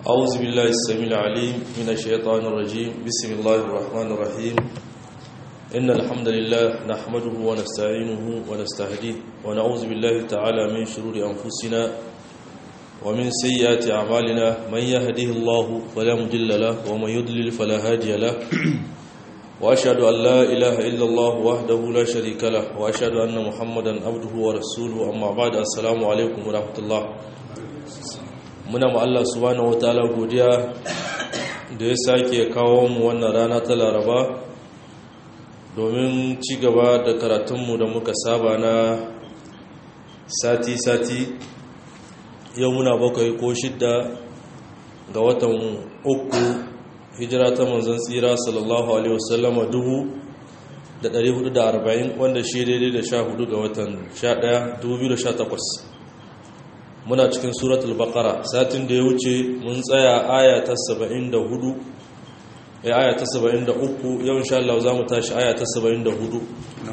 أعوذ بالله السميع العليم من الشيطان الرجيم بسم الله الرحمن الرحيم إن الحمد لله نحمده ونستعينه ونستهديه ونعوذ بالله تعالى من شرور أنفسنا ومن سيئات أعمالنا من يهده الله فلا مضل له ومن يضلل فلا هادي له وأشهد أن لا إله إلا الله وحده لا شريك له وأشهد أن محمدا عبده ورسوله أما بعد السلام عليكم ورحمة الله muna ma Allah subhanahu wataala godiya da ya sake kawo mu wannan rana ta Laraba domin ci gaba da karatunmu da muka saba na sati-sati yau muna bakwai ko shidda ga watan uku hijira ta manzan tsira sallallahu alaihi wasallama dubu da 440 wanda shi daidai da sha hudu ga watan 11 2018 muna cikin suratul baqara satin da ya wuce mun tsaya aya ta 74 eh aya ta 73 yau insha Allah zamu tashi aya ta 74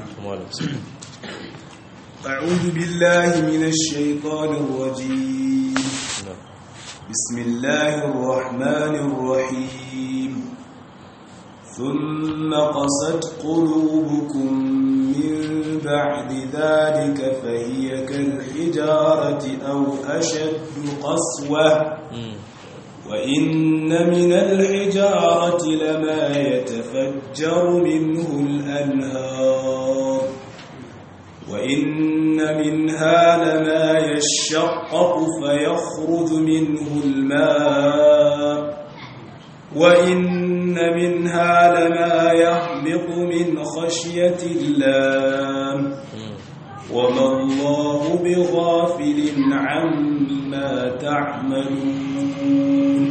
أعوذ بالله من الشيطان الرجيم بسم الله الرحمن الرحيم ثم قست قلوبكم من بعد ذلك فهي كالحجارة أو أشد قسوة وإن من الحجارة لما يتفجر منه الأنهار وإن منها لما يشقق فيخرج منه الماء وإن منها لما يهبط من خشية الله وما الله بغافل عما تعملون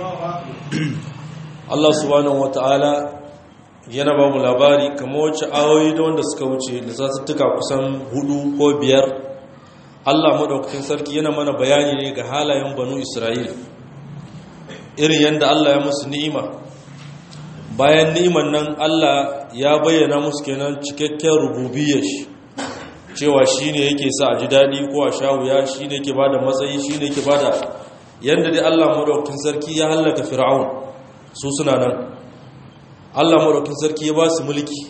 Allah subhanahu wata'ala yana ba mu labari kamar wacce ayoyi da wanda suka wuce da satuttuka kusan hudu ko biyar Allah maɗaukakin sarki yana mana bayani ne ga halayen banu Isra'il irin yadda Allah ya musu ni'ima bayan ni'iman nan Allah ya bayyana musu kenan cikakken rububiyyar shi cewa shi ne yake sa a ji daɗi ko a sha wuya shi ne yake ba da matsayi shi ne yake ba da yadda dai Allah maɗaukakin sarki ya hallaka fir'aun su suna nan Allah maɗaukakin sarki ya ba su mulki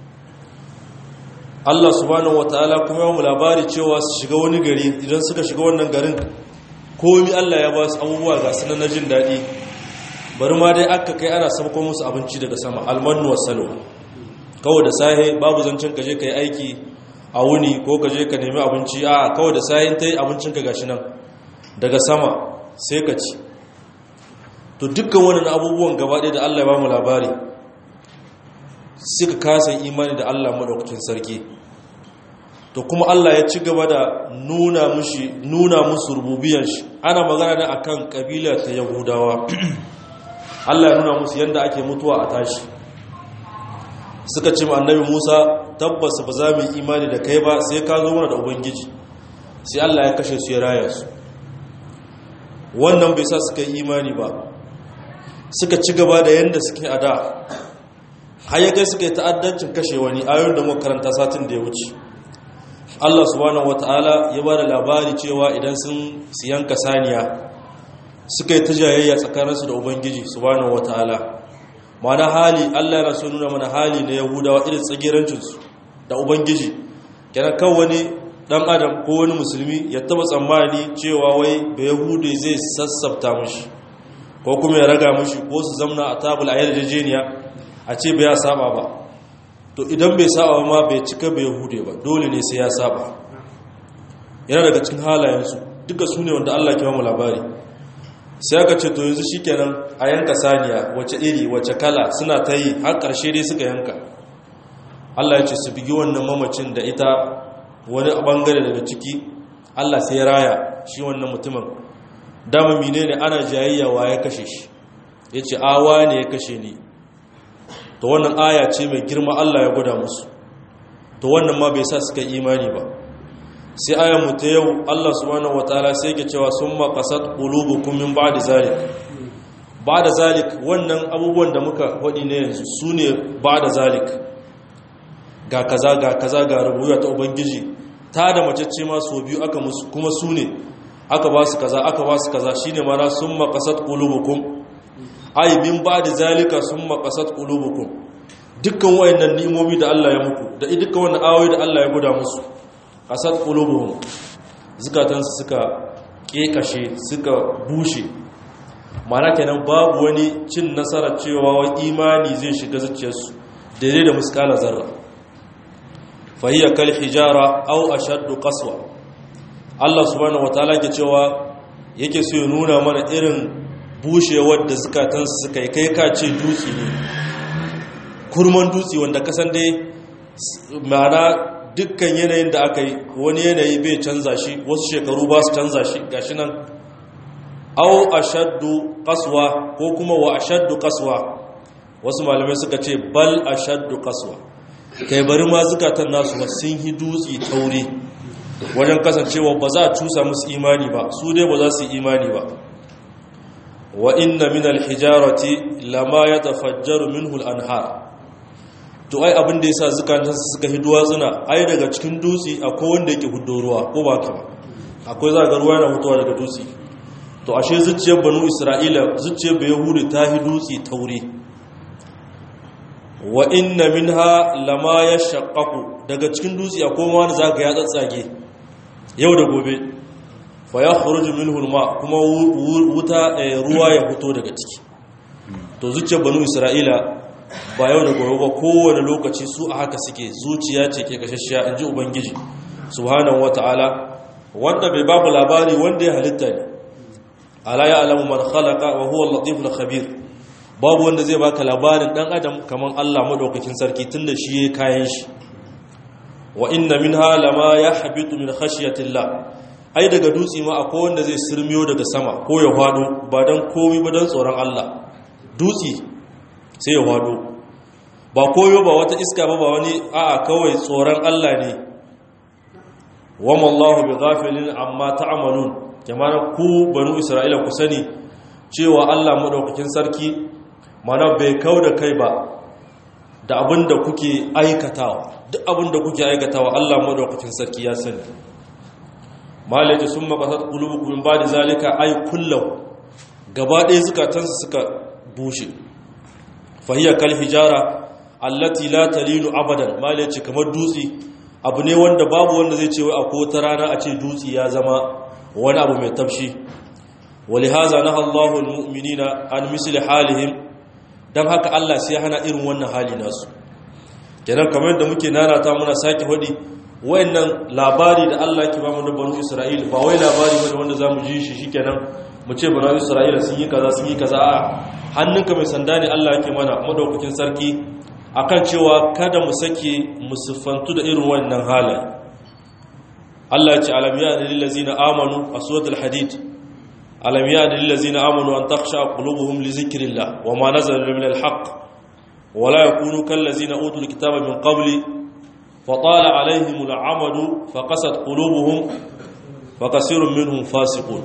Allah subhanahu wataala kuma ya mu labari cewa su shiga wani gari idan suka shiga wannan garin komi Allah ya ba su abubuwa ga su na jin daɗi bari ma dai aka kai ana sabko musu abinci daga sama almanu wasalo kawai da sahe babu zancen kaje ka yi aiki a wuni ko kaje ka nemi abinci a kawai da sahe ta yi abincinka gashi nan daga sama sai ka ci to dukkan wannan abubuwan gaba ɗaya da Allah ya ba mu labari suka kasa imani da Allah maɗaukakin sarki to kuma Allah ya ci gaba da nuna mushi nuna musu rububiyar shi ana magana ne akan kabila ta Yahudawa Allah ya nuna musu yanda ake mutuwa a tashi suka ce annabi Musa tabbas ba za mu yi imani da kai ba sai ka zo mana da ubangiji sai Allah ya kashe su ya raya su wannan bai sa suka yi imani ba suka ci gaba da yanda suke a da har ya kai suka yi ta'addancin kashe wani ayoyin da muka karanta satin da ya wuce Allah subhanahu wataala ya ba da labari cewa idan sun siyanka saniya suka yi ta jayayya tsakaninsu da ubangiji subhanahu wataala mana hali Allah yana so nuna mana hali na yahudawa irin tsagirancinsu da ubangiji kenan kan wani dan adam ko wani musulmi ya taba tsammani cewa wai ba yahudi zai sassafta mushi ko kuma ya raga mushi ko su zamna a tabul ayar jejeniya a ce bai ya saba ba to idan bai saba ma bai cika bai yahude ba dole ne sai ya saba yana daga cikin halayensu duka su ne wanda Allah ke mu labari sai aka ce to yanzu shikenan a yanka saniya wace iri wace kala suna ta yi har ƙarshe dai suka yanka Allah ya ce su bigi wannan mamacin da ita wani bangare daga ciki Allah sai ya raya shi wannan mutumin dama menene ana jayayya wa ya kashe shi yace awa ne ya kashe ni to wannan aya ce mai girma Allah ya gwada musu to wannan ma bai sa suka imani ba sai ayan mu ta yau Allah subhanahu wataala sai yake cewa summa qasat qulubukum min ba'di zalik ba'da zalik wannan abubuwan da muka faɗi ne yanzu sune ba'da zalik ga kaza ga kaza ga rubuya ta ubangiji ta da macece ma so biyu aka musu kuma sune aka ba su kaza aka ba su kaza shine mana summa qasat qulubukum ay min ba'di zalika summa qasat qulubukum dukkan wayannan ni'imomi da Allah ya muku da dukkan wannan ayoyi da Allah ya guda musu qasat qulubuhum zukatansu suka kekashe suka bushe mana kenan babu wani cin nasara cewa wa imani zai shiga zuciyarsu daidai da muskala zarra fahiyar kal hijara au ashaddu qaswa Allah subhanahu wataala ke cewa yake so ya nuna mana irin bushewar da zukatansu suka yi kai ka ce dutse ne kurman dutse wanda kasan dai ma'ana dukkan yanayin da aka yi wani yanayi bai canza shi wasu shekaru ba su canza shi gashi nan au ashaddu qaswa ko kuma wa ashaddu qaswa wasu malamai suka ce bal ashaddu qaswa kai bari ma zukatan nasu ba sun yi dutse taure wajen kasancewa ba za a cusa musu imani ba su dai ba za su yi imani ba wa inna min alhijarati lama yatafajjaru minhu al-anhar to ai abin da yasa zukatan su suka hi duwatsuna ai daga cikin dutse akwai wanda yake huddo ruwa ko ba ka ba akwai za ga ruwa yana fitowa daga dutse to ashe zuciyar banu isra'ila zuciyar bai yahudi ta hi dutse taure wa inna minha lama yashaqqaqu daga cikin dutse akwai wani zaka ya tsatsage yau da gobe fa yakhruju minhu alma kuma wuta ruwa ya fito daga ciki to zuciyar banu isra'ila ba yau da gobe ba kowane lokaci su a haka suke zuciya ce ke kashashiya inji ubangiji subhanahu wataala wanda bai babu labari wanda ya halitta ne ala ya alamu man khalaqa wa huwa al-latif al-khabir babu wanda zai baka labarin dan adam kaman Allah madaukakin sarki tunda shi yayin kayan shi wa inna minha lama yahbitu min khashyatillah ai daga dutse ma akwai wanda zai sirmiyo daga sama ko ya hado ba dan komai ba dan tsoron Allah dutse sai ya hado ba koyo ba wata iska ba ba wani a'a kawai tsoron Allah ne wa mallahu bighafilin amma ta'malun jama'a ku banu isra'ila ku sani cewa Allah madaukakin sarki mana bai kau da kai ba da abin da kuke aikatawa duk abin da kuke aikatawa Allah madaukakin sarki ya sani malaji sun makasar kulubukum min ba'di zalika ay kullu gaba ɗaya zukatansu suka bushe fahiya kal hijara allati la talinu abadan malaji kamar dutse abu ne wanda babu wanda zai ce wai akwai wata rana a ce dutse ya zama wani abu mai tafshi walihaza na Allahu almu'minina an misli halihim dan haka Allah sai hana irin wannan hali nasu kenan kamar yadda muke nanata muna sake hudi wayannan labari da Allah ke ba mu da banu Isra'il ba wai labari bane wanda zamu ji shi shikenan mu ce banu Isra'ila sun yi kaza sun yi kaza a hannunka mai sanda ne Allah yake mana madaukakin sarki akan cewa kada mu sake mu siffantu da irin wannan halaye Allah ya ce alam ya lil ladzina amanu a suratul hadid alam ya lil ladzina amanu an takhsha qulubuhum li zikrillah wama nazala min al haqq wala yakunu kal ladzina utul kitaba min qabli fatala alaihim al amadu faqasat qulubuhum wa kasirun minhum fasiqun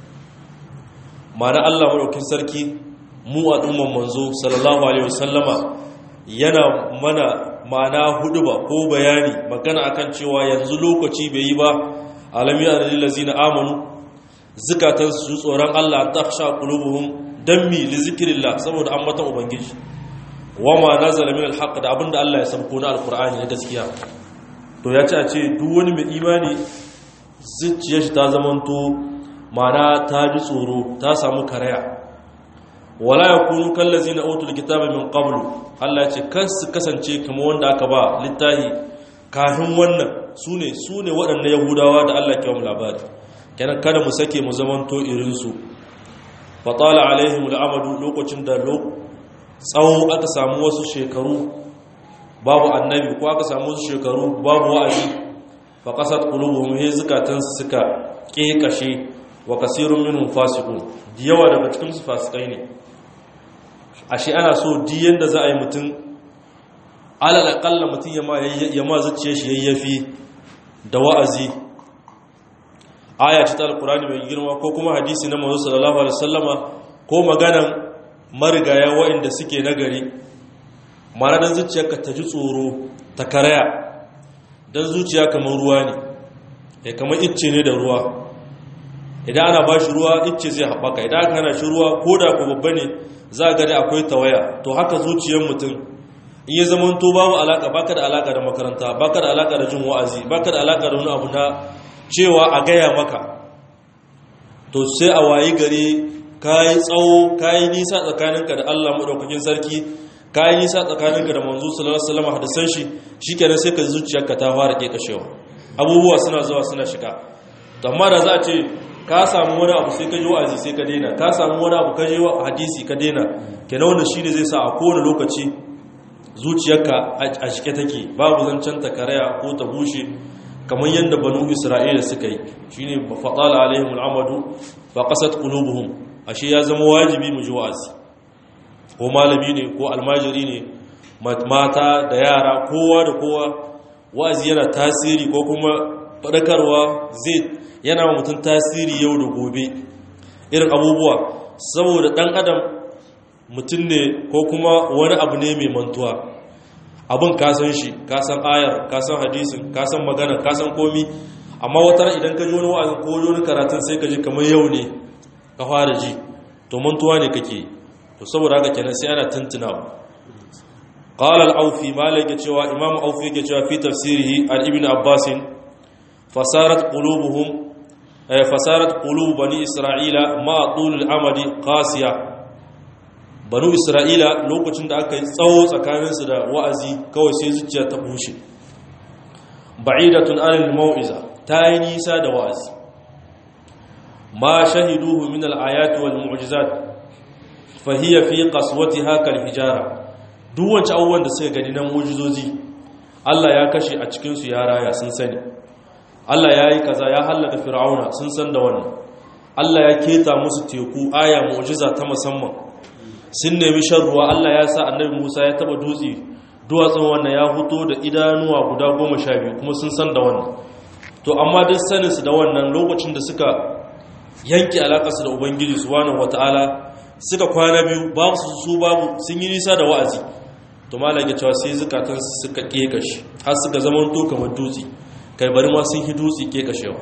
mana Allah madaukin sarki mu al'umman manzo sallallahu alaihi wasallama yana mana ma'ana hudu ba ko bayani magana akan cewa yanzu lokaci bai yi ba alami a lalazi na amanu zukatan su tsoron Allah ta sha qulubuhum dan mi li zikrillah saboda an mata ubangiji wama nazala min alhaq da abinda Allah ya sauko na alqur'ani na gaskiya to ya ce a ce duk wani mai imani zuciyar shi ta zamanto ma'ana ta ji tsoro ta samu karaya wala yakunu kallazina utul kitaba min qablu Allah ce kan su kasance kamar wanda aka ba littahi kafin wannan sune sune waɗannan yahudawa da Allah ke wa labari kenan kada mu sake mu zamanto irin su fatala alaihim al'amadu lokacin da tsawo aka samu wasu shekaru babu annabi ko aka samu wasu shekaru babu wa'azi fa qasat qulubuhum hi zakatan suka kekashe wa kasirun minhum fasiqun yawa daga cikin su fasikai ne ashe ana so diyan da za a yi mutum alal akalla mutum ya ma zuciya shi yayyafi da wa'azi aya ta alkurani mai girma ko kuma hadisi na manzo sallallahu alaihi wasallama ko maganan marigaya waɗanda suke nagari mana dan zuciyarka ta ji tsoro ta karaya dan zuciya kamar ruwa ne eh kamar icce ne da ruwa idan ana ba shi ruwa icce zai haɓaka idan aka hana shi ruwa ko da ku babba ne za a gani akwai tawaya to haka zuciyar mutum in ya zama to babu alaka baka da alaka da makaranta baka da alaka da jin wa'azi baka da alaka da wani abu na cewa a gaya maka to sai a wayi gari kayi tsawo kayi nisa tsakaninka da Allah madaukakin sarki kayi nisa tsakaninka da manzo sallallahu alaihi wasallam hadisan shi shikenan sai ka zuciyarka ta fara kekashewa abubuwa suna zuwa suna shiga to amma da za a ce ka samu wani abu sai ka ji wa'azi sai ka daina ka samu wani abu ka ji hadisi ka daina kenan wannan shine zai sa a kowane lokaci zuciyarka a shike take babu zancen ta karaya ko ta bushe kamar yadda banu isra'ila suka yi shine faqala alaihim al'amadu fa qasat qulubuhum ashe ya zama wajibi mu ji wa'azi ko malami ne ko almajiri ne mata da yara kowa da kowa wa'azi yana tasiri ko kuma fadakarwa zai yana wa mutum tasiri yau da gobe irin abubuwa saboda dan adam mutum ne ko kuma wani abu ne mai mantuwa abin kasan shi kasan ayar kasan hadisin kasan magana kasan komi amma wata idan ka ji wani wa'azin ko wani karatun sai ka ji kamar yau ne ka fara ji to mantuwa ne kake to saboda haka kenan sai ana tuntuna qala al-awfi malik cewa imam awfi yake cewa fi tafsirihi al-ibn abbas fasarat qulubuhum fasarat qulub bani isra'ila ma tul al-amadi qasiya banu isra'ila lokacin da aka yi tsawo tsakaninsu da wa'azi kawai sai zuciya ta bushe ba'idatun anil mau'iza ta yi nisa da wa'azi ma shahiduhu min al-ayati wal mu'jizat fa hiya fi qaswatiha kal hijara duk wancan abubuwan da suka gani na mu'jizozi Allah ya kashe a cikin su ya raya sun sani Allah ya yi kaza ya hallaka fir'auna sun san da wannan Allah ya keta musu teku aya mu'jiza ta musamman sun nemi shan ruwa Allah ya sa annabi Musa ya taba dutse duwatsun wannan ya fito da idanuwa guda goma sha biyu kuma sun san da wannan to amma duk saninsu da wannan lokacin da suka yanke alaƙarsu da ubangiji subhanahu wata'ala suka kwana biyu babu su su babu sun yi nisa da wa'azi to malam ya cewa sai zukatansu suka kekashi har suka zama to kamar dutse kai bari ma sun yi dutse kekashewa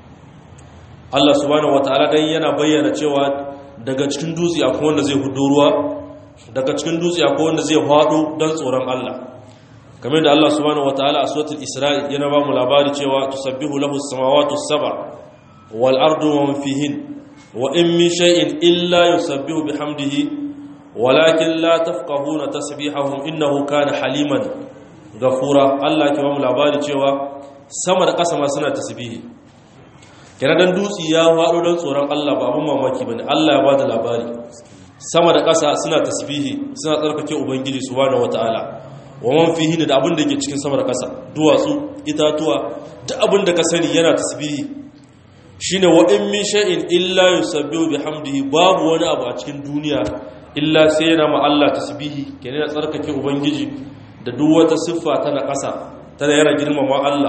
Allah subhanahu wata'ala dan yana bayyana cewa daga cikin dutse akwai wanda zai hudu ruwa daga cikin dutse akwai wanda zai faɗo don tsoron Allah kamar da Allah subhanahu wataala a suratul Isra'i yana ba mu labari cewa tusabbihu lahu as-samawati as-sab'a wal ardu wa man fihin wa in min shay'in illa yusabbihu bihamdihi walakin la tafqahuna tasbihahum innahu kana haliman ghafura Allah ke ba mu labari cewa sama da ƙasa ma suna tasbihi kira dan dutsi ya faɗo don tsoron Allah ba abin mamaki bane Allah ya ba da labari sama da ƙasa suna tasbihi suna tsarkake ubangiji subhanahu wataala wa man fihi da abin da ke cikin sama da ƙasa duwatsu itatuwa duk abin da ka sani yana tasbihi shine wa in min shay'in illa yusabbihu bihamdihi babu wani abu a cikin duniya illa sai yana ma Allah tasbihi kenan ya tsarkake ubangiji da duk wata siffa ta na ƙasa tana yana girmama Allah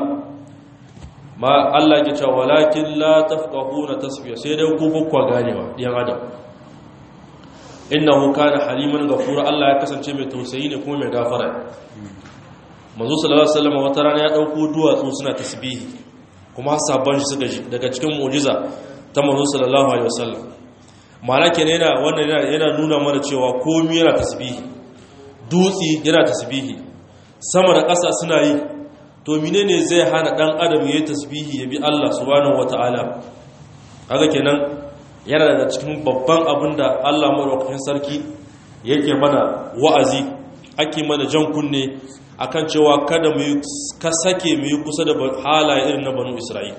ma Allah ke cewa walakin la tafqahuna tasbiya sai dai ku bakwa ganewa diyan adam innahu kana haliman ghafura Allah ya kasance mai tausayi ne kuma mai gafara manzo sallallahu alaihi wasallam wata rana ya dauko duwatsu suna tasbihi kuma sabban shi suka ji daga cikin mu'jiza ta manzo sallallahu alaihi wasallam ma'ana kenan yana wannan yana nuna mana cewa komai yana tasbihi dutsi yana tasbihi sama da ƙasa suna yi to menene zai hana dan adam yayi tasbihi ya bi Allah subhanahu wataala kaga kenan yana daga cikin babban abin da Allah maɗaukakin sarki yake mana wa'azi ake mana jan kunne akan cewa kada mu ka sake mu yi kusa da halaye irin na banu Isra'il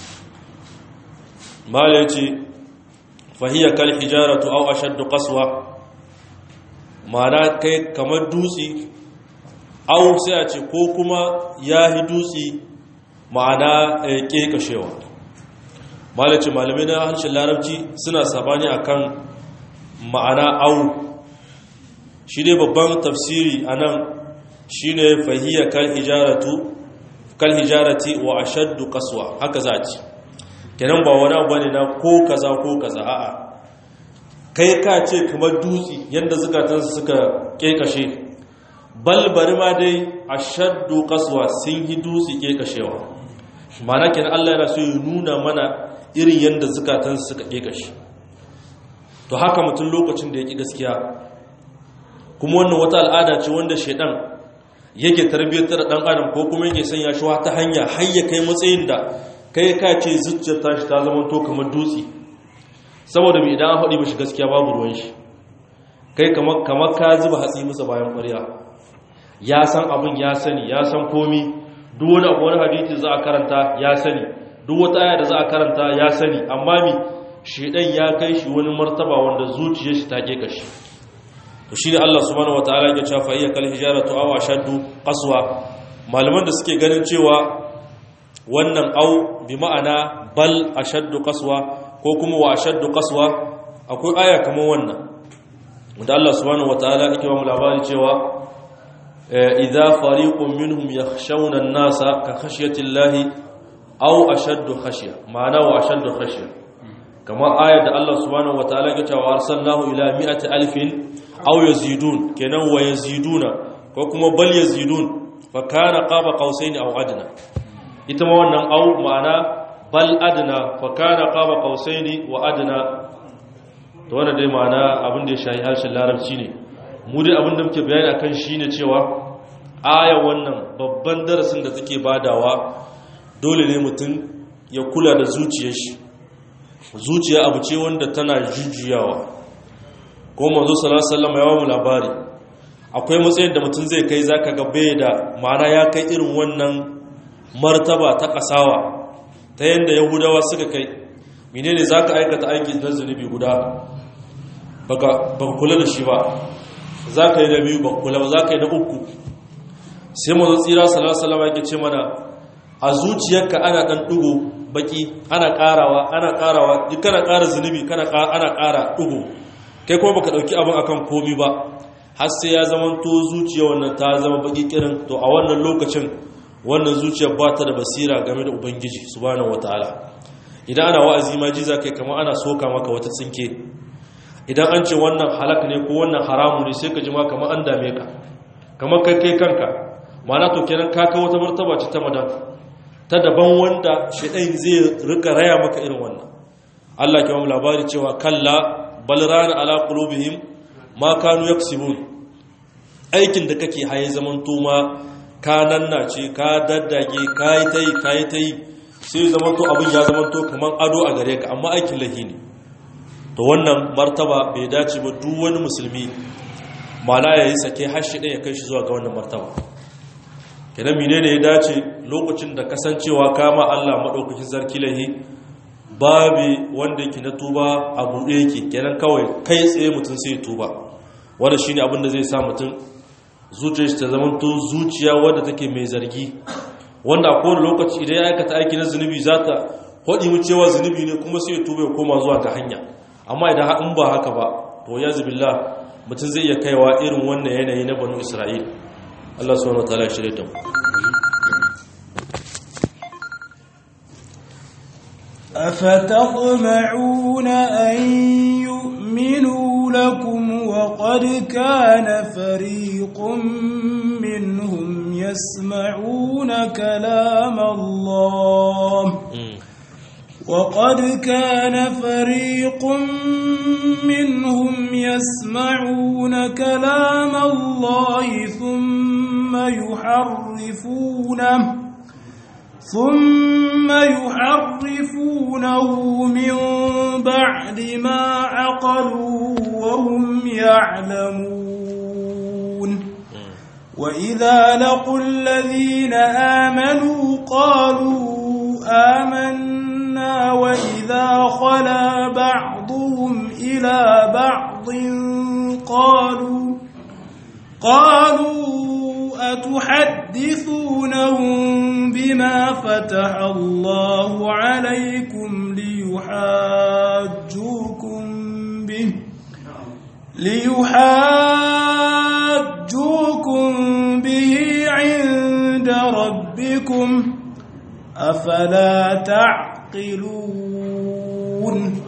mala yace fahiya kal hijaratu aw ashaddu qaswa ma'ana kai kamar dutsi aw sai a ce ko kuma yahi dutsi ma'ana kekashewa malaci malamai na harshen larabci suna sabani akan ma'ana au shi ne babban tafsiri a nan shi ne fahiyar kal hijarati wa ashaddu kaswa haka za ci kenan ba wani abu ne na ko kaza ko kaza a'a kai ka ce kamar dutse yadda zukatansu suka kekashe balbari ma dai ashaddu kaswa sun yi dutse kekashewa mana kenan Allah yana so ya nuna mana irin yadda zukatansu suka ƙeƙa shi to haka mutum lokacin da ya ƙi gaskiya kuma wannan wata al'ada ce wanda shaidan yake tarbiyyantar da ɗan adam ko kuma yake sanya shi ta hanya har ya kai matsayin da kai ka ce zuciyar tashi ta zama to kamar dutse saboda mai idan an haɗi mashi gaskiya babu ruwan shi kai kamar ka zuba hatsi masa bayan ƙwarya ya san abin ya sani ya san komi duk wani abu wani hadisi za a karanta ya sani duk wata aya da za a karanta ya sani amma mi shedan ya kai shi wani martaba wanda zuciyar shi ta keka shi to shine Allah subhanahu wataala ya ce fa iya kal hijaratu aw ashaddu qaswa malaman da suke ganin cewa wannan au bi ma'ana bal ashaddu qaswa ko kuma wa ashaddu qaswa akwai aya kamar wannan wanda Allah subhanahu wataala yake ba mu labari cewa idza fariqun minhum yakhshawna an-nasa ka khashyati llahi aw ashaddu khashya ma'ana wa ashaddu khashya kama ayar da Allah subhanahu wataala ya ce wa arsalnahu ila mi'ati alfin aw yazidun kenan wa yaziduna ko kuma bal yazidun fa kana qaba qausaini aw adna ita ma wannan aw ma'ana bal adna fa kana qaba qausaini wa adna to wannan dai ma'ana abin da ya shahi harshen larabci ne mu dai abin da muke bayani akan shine cewa aya wannan babban darasin da take badawa dole ne mutum ya kula da zuciyar shi zuciya abu ce wanda tana jujjuyawa ko manzo sallallahu alaihi wasallam ya ba mu labari akwai matsayin da mutum zai kai zaka ga bai da ma'ana ya kai irin wannan martaba ta kasawa ta yanda yahudawa suka kai menene zaka aikata aiki na zunubi guda baka baka kula da shi ba zaka yi na biyu baka kula ba zaka yi na uku sai manzo tsira sallallahu alaihi wasallam yake ce mana a zuciyarka ana dan dugo baki ana karawa ana karawa duk kana kara zunubi kana ana kara dugo kai kuma baka dauki abin akan komi ba har sai ya zama to zuciya wannan ta zama baki kirin to a wannan lokacin wannan zuciyar ba ta da basira game da ubangiji subhanahu wataala idan ana wa'azi ma ji zakai kamar ana soka maka wata tsinke idan an ce wannan halak ne ko wannan haramu ne sai ka ji ma kamar an dame ka kamar kai kai kanka ma'ana to kenan ka kawo wata martaba ce ta madan ta daban wanda shaidan zai rika raya maka irin wannan Allah ke mu labari cewa kalla bal rana ala qulubihim ma kanu yaksibun aikin da kake haye zaman tuma ka nanna ce ka daddage kai tai kai tai sai zaman to abin ya zaman to kaman ado a gare ka amma aikin lahi ne to wannan martaba bai dace ba duk wani musulmi mala yayi sake har shi ya kai shi zuwa ga wannan martaba kenan menene ya dace lokacin da kasancewa kama Allah madaukakin sarki lahi babu wanda yake na tuba a buɗe yake kenan kawai kai tsaye mutum sai tuba wanda shine abin da zai sa mutum zuciyar shi ta zama to zuciya wadda take mai zargi wanda a kowane lokaci idan ya aikata aiki na zunubi za ta hodi mu cewa zunubi ne kuma sai ya tuba ya koma zuwa ga hanya amma idan in ba haka ba to ya zubillah mutum zai iya kaiwa irin wannan yanayi na banu isra'il Allah subhanahu wataala ya shirye ta mu أفتطمعون أن يؤمنوا لكم وقد كان فريق منهم يسمعون كلام الله وقد كان فريق منهم يسمعون كلام الله ثم يحرفونه ثم يحرفونه من بعد ما عقلوا وهم يعلمون وإذا لقوا الذين آمنوا قالوا آمنا وإذا خلا بعضهم إلى بعض قالوا قالوا أتحدثونهم بما فتح الله عليكم ليحاجوكم به ليحاجوكم به عند ربكم أفلا تعقلون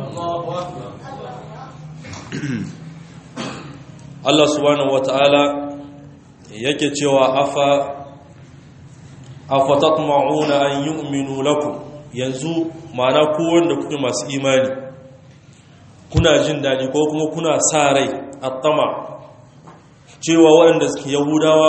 Allah subhanahu wata'ala yake cewa afa afatatma'una an yu'minu lakum yanzu ma'ana ku wanda kuke masu imani kuna jin daɗi ko kuma kuna sa rai attama cewa waɗanda suke yahudawa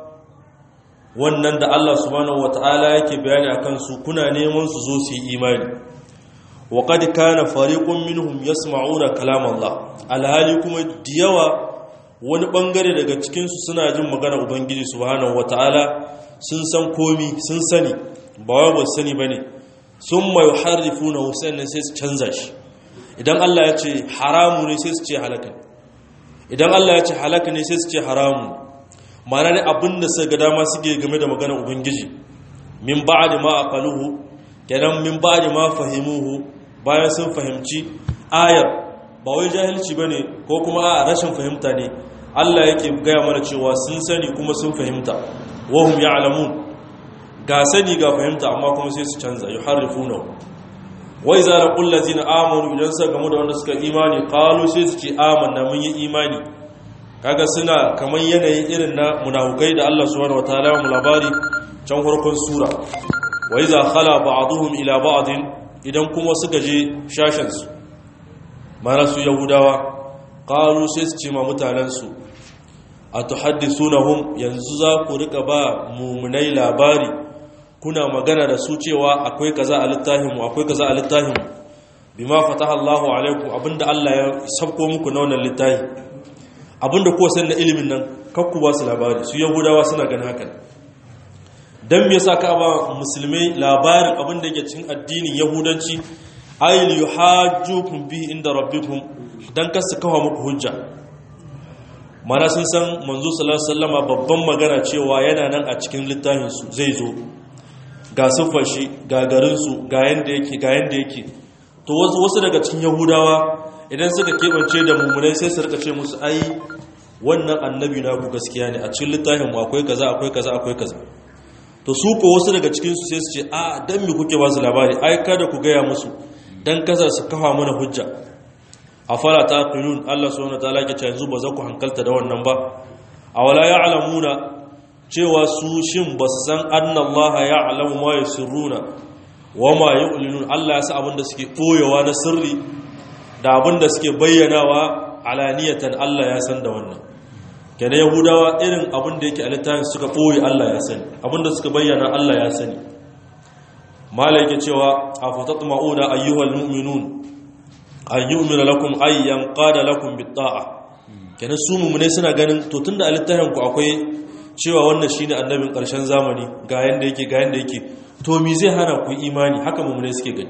wannan da Allah subhanahu wata'ala yake bayani akan su kuna neman su zo su yi imani wa qad kana fariqun minhum yasma'una kalam Allah alhali kuma diyawa wani bangare daga cikin su suna jin magana ubangiji subhanahu wata'ala sun san komi sun sani ba wai ba sani bane summa yuharrifuna sannan sai su canza shi idan Allah ya ce haramu ne sai su ce halaka idan Allah ya ce halaka ne sai su ce haramu mana ne abinda suka ga dama suke game da maganar ubangiji min ba'di ma aqaluhu kenan min ba'di ma fahimuhu bayan sun fahimci ayar ba wai jahilci bane ko kuma a rashin fahimta ne Allah yake gaya mana cewa sun sani kuma sun fahimta wahum ya'lamun ga sani ga fahimta amma kuma sai su canza yuharrifuna wai za da ƙullazi na amonu idan suka gamu da wanda suka imani ƙalu sai su ce amanna mun yi imani kaga suna kamar yanayin irin na munafukai da Allah subhanahu wataala mu labari can farkon sura wai za khala ba'dhum ila ba'din idan kuma suka je shashin su mana su yahudawa ƙalu sai su ce ma mutanen su atuhaddithunahum yanzu za ku rika ba mumunai labari kuna magana da su cewa akwai kaza a littafinmu akwai kaza a littafinmu bima fataha Allahu alaikum abinda Allah ya sabko muku na wannan littafi abinda kuwa san da ilimin nan kakku ba su labari su yahudawa suna ganin hakan dan me yasa ka ba musulmai labarin abinda yake cikin addinin yahudanci ayil yuhajjukum bi inda rabbikum dan kasu kawo muku hujja mana sun san manzo sallallahu alaihi wasallama babban magana cewa yana nan a cikin littafin su zai zo ga siffar shi ga garinsu ga yadda yake ga yadda yake to wasu daga cikin yahudawa idan suka keɓance da mummunai sai su rika ce musu ai wannan annabi na ku gaskiya ne a cikin littafin mu akwai kaza akwai kaza akwai kaza to su ko wasu daga cikin su sai su ce a dan me kuke ba su labari ai kada ku gaya musu dan kaza su kafa mana hujja afala taqilun Allah subhanahu wataala ke ce yanzu ba za ku hankalta da wannan ba awala ya'lamuna cewa su shin ba su san annallaha ya alamu ma ya sirruna wa ma ya ulinun Allah ya sa abinda suke ɓoyewa na sirri da abinda suke bayyanawa alaniyatan Allah ya san da wannan kenan yahudawa irin abinda yake a littafin suka ɓoye Allah ya sani abinda suka bayyana Allah ya sani mala yake cewa a fatat ma'uda ayyuhal mu'minun an yu'mina lakum ayyan qada lakum bit ta'a kenan su mu'mine suna ganin to tunda a littafin ku akwai cewa wannan shine annabin ƙarshen zamani ga yanda yake ga yanda yake to me zai hana ku imani haka mummune suke gani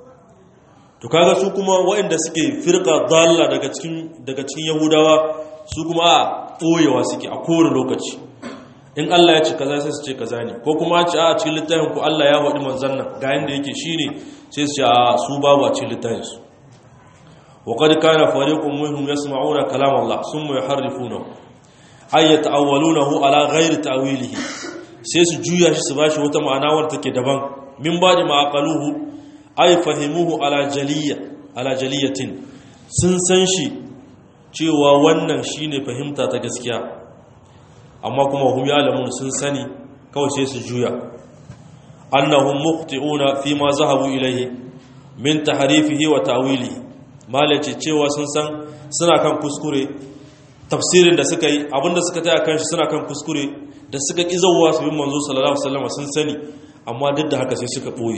to kaga su kuma waɗanda suke firqa dalla daga cikin daga cikin yahudawa su kuma a ɓoyewa suke a kowane lokaci in Allah ya ce kaza sai su ce kaza ne ko kuma a ce a cikin littafin ku Allah ya faɗi manzon nan ga yanda yake shine sai su ce a su babu a cikin littafin su وقد كان فريق منهم يسمعون كلام الله ثم يحرفونه ay yata'awwalunahu ala ghairi ta'wilihi sai su juya shi su bashi wata ma'ana wadda take daban min ba'di ma aqaluhu ay fahimuhu ala jaliyya ala jaliyatin sun san shi cewa wannan shine fahimta ta gaskiya amma kuma hum ya'lamun sun sani kawai sai su juya annahum muqti'una fi ma zahabu ilayhi min tahrifihi wa ta'wilihi malace cewa sun san suna kan kuskure tafsirin da suka yi abinda suka taya kan shi suna kan kuskure da suka ƙi zauwa su bin manzo sallallahu alaihi wasallam sun sani amma duk da haka sai suka ɓoye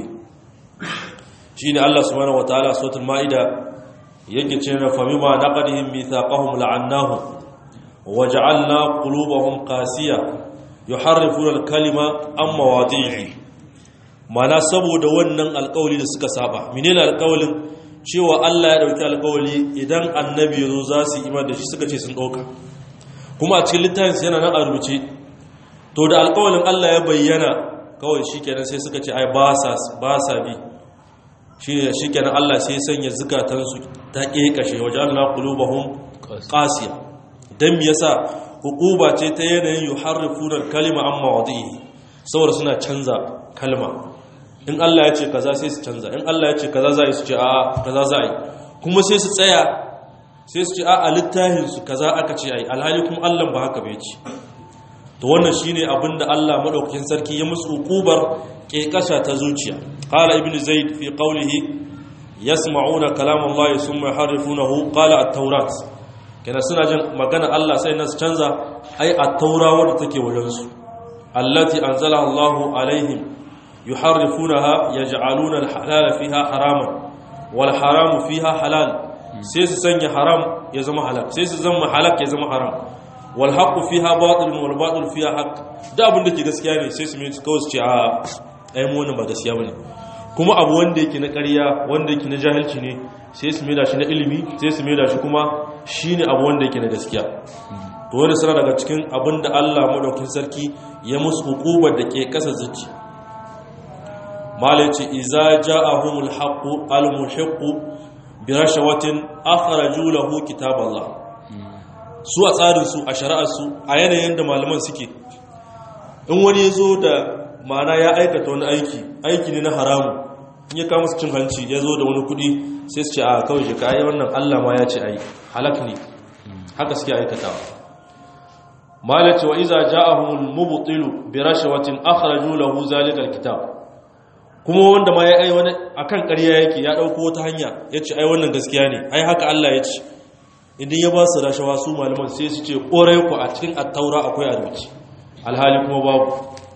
shine Allah subhanahu wataala suratul maida yake cewa fa mimma naqadihim mithaqahum la'annahum waja'alna qulubahum qasiya yuharrifuna al-kalima an mawadi'i mana saboda wannan alƙawli da suka saba menene alƙawlin cewa Allah ya dauki alƙawli idan annabi yazo za su yi imani da shi suka ce sun dauka kuma a cikin littafin yana nan a rubuce to da alƙawlin Allah ya bayyana kawai shikenan sai suka ce ai ba sa ba sa bi shine shikenan Allah sai sanya zukatansu ta kekashe wajalna qulubahum qasiya dan me yasa hukuba ce ta yanayin yuharrifuna kalima an mawadi'i saboda suna canza kalma in Allah ya ce kaza sai su canza in Allah ya ce kaza za su ce a kaza za yi kuma sai su tsaya sai su ce a a littafin su kaza aka ce ai alhali kuma Allah ba haka bai ce to wannan shine abinda Allah madaukakin sarki ya musu hukubar kekasha ta zuciya qala ibnu zaid fi qawlihi yasma'una kalam Allah thumma yuharrifunahu qala at-taurat kana suna jin magana Allah sai nan su canza ai at-taura wadda take wajen su allati anzala Allahu alaihim yuharrifunaha yaj'aluna al-halala fiha haraman wal haramu fiha halal sai su sanya haram ya zama halal sai su zama halak ya zama haram wal haqqu fiha batilun wal batil fiha haqq da abin da ke gaskiya ne sai su mai kawai su ce a ai mu wannan ba gaskiya bane kuma abu wanda yake na ƙarya wanda yake na jahilci ne sai su mai da shi na ilimi sai su mai da shi kuma shine abu wanda yake na gaskiya to wani suna daga cikin abin da Allah madaukin sarki ya musu hukubar da ke kasa zuci malai ce iza ja'ahumul haqqu al-muhiqqu bi rashawatin akhraju lahu kitaballah su a tsarin su a shari'ar su a yanayin da malaman suke in wani ya zo da ma'ana ya aikata wani aiki aiki ne na haramu in ya kama su cin hanci ya zo da wani kudi sai su ce a kawai shi ka yi wannan allah ma ya ce a yi halak ne haka suke aikatawa malace wa iza ja'ahumul mubtilu bi rashawatin akhraju lahu zalikal kitab kuma wanda ma ya ai wani akan ƙarya yake ya dauko wata hanya yace ai wannan gaskiya ne ai haka Allah ya ce idan ya ba su rashawa su malaman sai su ce korai ku a cikin at-taura akwai aruci alhali kuma babu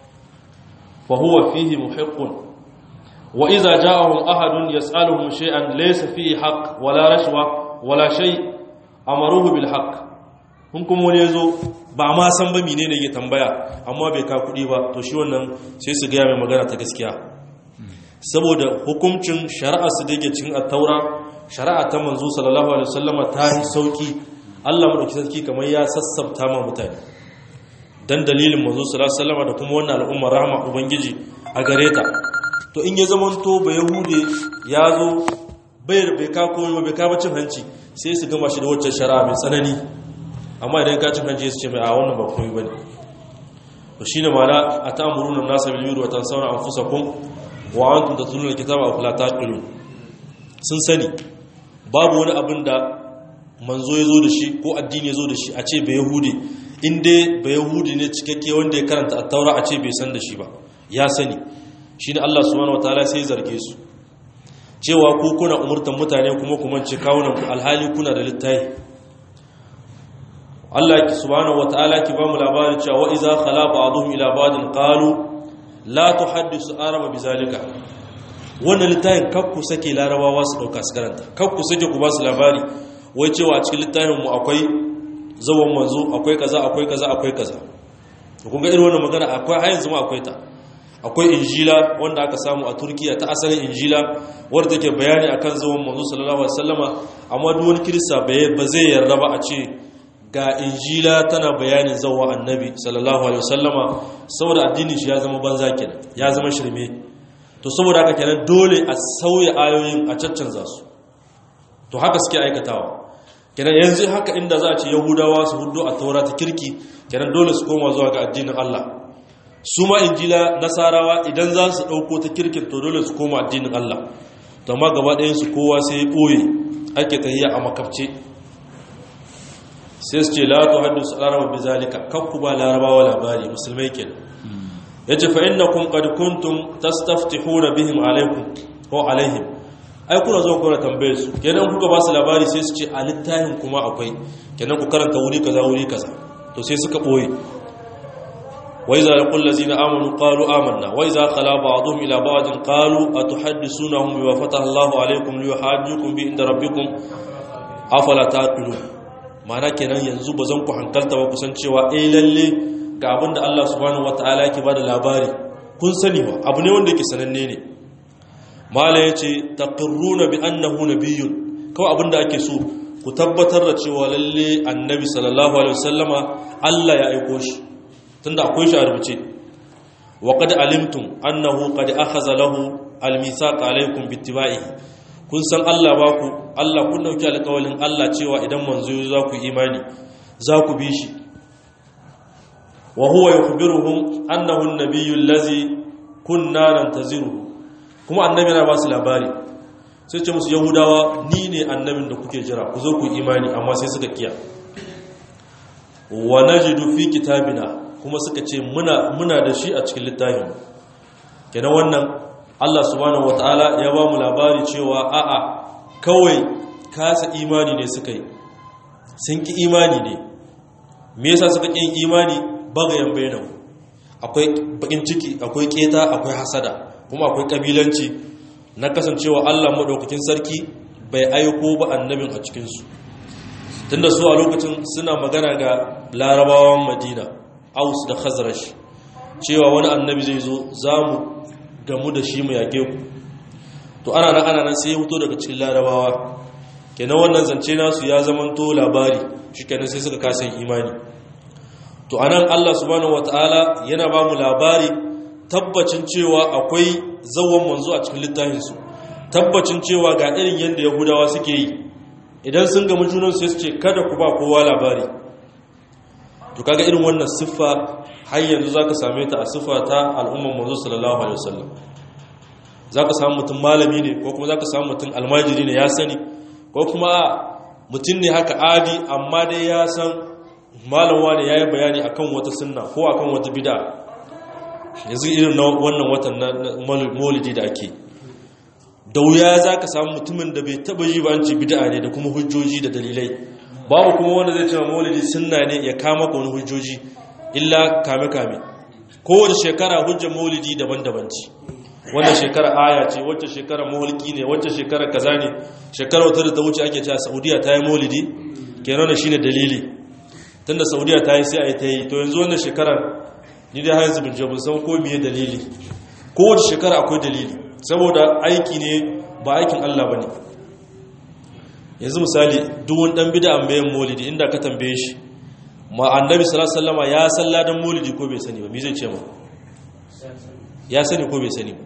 fa huwa fihi muhiqqun wa iza ja'ahum ahadun yas'aluhum shay'an laysa fihi haqq wala rashwa wala shay amaruhu bil haqq kun kuma wani yazo ba ma san ba menene yake tambaya amma bai ka kudi ba to shi wannan sai su ga mai magana ta gaskiya saboda hukuncin shari'a su da yake cikin at-taura shari'a ta manzo sallallahu alaihi wasallama ta yi sauki Allah madauki sarki kamar ya sassabta ma mutane dan dalilin manzo sallallahu alaihi wasallama da kuma wannan al'umma rahama ubangiji a gare ta to in ya zamanto ba yahude ya zo bai bai ka komai ba bai ka cin hanci sai su gama shi da wacce shari'a mai tsanani amma idan ka cin hanci su ce mai a wannan ba komai bane to shine mala atamuruna nasa bil birri wa tansawna anfusakum wa antum tatluna alkitaba afala taqilun sun sani babu wani abin da manzo ya zo da shi ko addini ya zo da shi a ce bai yahudi inda bai yahudi ne cikakke wanda ya karanta a taura a ce bai san da shi ba ya sani shi ne allah subhanahu wa ta'ala sai zarge su cewa ku kuna umurtan mutane kuma kuma ce kawunan ku alhali kuna da littafi allah ki subhanahu wa ta'ala ki ba mu labari cewa wa iza khala ba'dhum ila ba'din qalu la tuhaddisu araba bizalika wannan littafin kakku sake larabawa su dauka su karanta kakku sake ku ba su labari wai cewa a cikin littafin mu akwai zawon manzo akwai kaza akwai kaza akwai kaza to kun ga irin wannan magana akwai har yanzu ma akwai ta akwai injila wanda aka samu a turkiya ta asalin injila wadda take bayani akan zawon manzo sallallahu alaihi wasallama amma duk wani kirista ba zai yarda ba a ce ga injila tana bayanin zawon annabi sallallahu alaihi wasallama saboda addinin shi ya zama banza kenan ya zama shirme to saboda haka kenan dole a sauya ayoyin a caccanza su to haka suke aikatawa kenan yanzu haka inda za a ce yahudawa su hudu a taura ta kirki kenan dole su koma zuwa ga addinin Allah su ma injila nasarawa idan za su ɗauko ta kirkin to dole su koma addinin Allah to amma gaba ɗayan su kowa sai ya ɓoye ake tahiya a makabce sai su ce la tu haddisu al-araba bizalika kakku ba larabawa labari musulmai kenan yace fa innakum qad kuntum tastaftihuna bihim alaykum ko alaihim ai kuna zo kuna tambaye su kenan kuka ba su labari sai su ce a littafin kuma akwai kenan ku karanta wuri kaza wuri kaza to sai suka boye wa iza laqul ladzina amanu qalu amanna wa iza khala ba'dhum ila ba'din qalu atuhaddisunahum bima fataha Allahu alaykum liyuhajjukum bi inda rabbikum afala taqilun ma'ana kenan yanzu bazan ku hankalta ba kusan cewa eh lalle ga abin da Allah subhanahu wata'ala yake bada labari kun sani ba abu ne wanda yake sananne ne mala yace taqirruna bi annahu nabiyyun kawai abin da ake so ku tabbatar da cewa lalle annabi sallallahu alaihi wasallama Allah ya aiko shi tunda akwai shi a rubuce wa qad alimtum annahu qad akhadha lahu almithaq alaykum bittiba'ihi kun san Allah ba ku Allah kun dauki alƙawalin Allah cewa idan manzo za ku imani za ku bi shi وهو يخبرهم أنه النبي الذي كنا ننتظره kuma annabi na ba su labari sai ce musu yahudawa ni ne annabin da kuke jira ku zo ku imani amma sai suka kiya wa najidu fi kitabina kuma suka ce muna muna da shi a cikin littafin kenan wannan Allah subhanahu wataala ya ba mu labari cewa a'a kawai kasa imani ne suka yi sun ki imani ne me yasa suka ƙin imani bagayen bayanan akwai bakin ciki akwai keta akwai hasada kuma akwai kabilanci na kasancewa Allah madaukakin sarki bai aiko ba annabin a cikinsu tunda su a lokacin suna magana ga larabawan madina aus da khazrash cewa wani annabi zai zo za mu gamu da shi mu yage ku to ana nan ana nan sai ya fito daga cikin larabawa kenan wannan zance nasu ya zamanto labari shi kenan sai suka kasa yin imani to anan Allah subhanahu wataala yana ba mu labari tabbacin cewa akwai zawon manzo a cikin littafinsu tabbacin cewa ga irin yadda yahudawa suke yi idan sun gamu junan sai su ce kada ku ba kowa labari to kaga irin wannan siffa har yanzu zaka same ta a siffa ta al'umman manzo sallallahu alaihi wasallam zaka samu mutum malami ne ko kuma zaka samu mutum almajiri ne ya sani ko kuma mutum ne haka adi amma dai ya san malam wani yayi bayani akan wata sunna ko akan wata bid'a yanzu irin na wannan watan na maulidi da ake da wuya za ka samu mutumin da bai taba yi ba an ce bid'a ne da kuma hujjoji da dalilai babu kuma wanda zai cewa maulidi sunna ne ya kama ka wani hujjoji illa kame kame kowace shekara hujjar maulidi daban-daban ce wannan shekara aya ce wacce shekara mauliki ne wacce shekara kaza ne shekara wata da ta wuce ake cewa saudiya ta yi maulidi kenan shine dalili tunda saudiya ta yi sai a yi ta yi to yanzu wannan shekarar ni dai har zubin jabin san ko miye dalili kowace shekara akwai dalili saboda aiki ne ba aikin Allah ba ne yanzu misali duwun ɗan bida an bayan molidi inda ka tambaye shi ma annabi salasalama ya san ladan molidi ko bai sani ba mi zai ce ma ya sani ko bai sani ba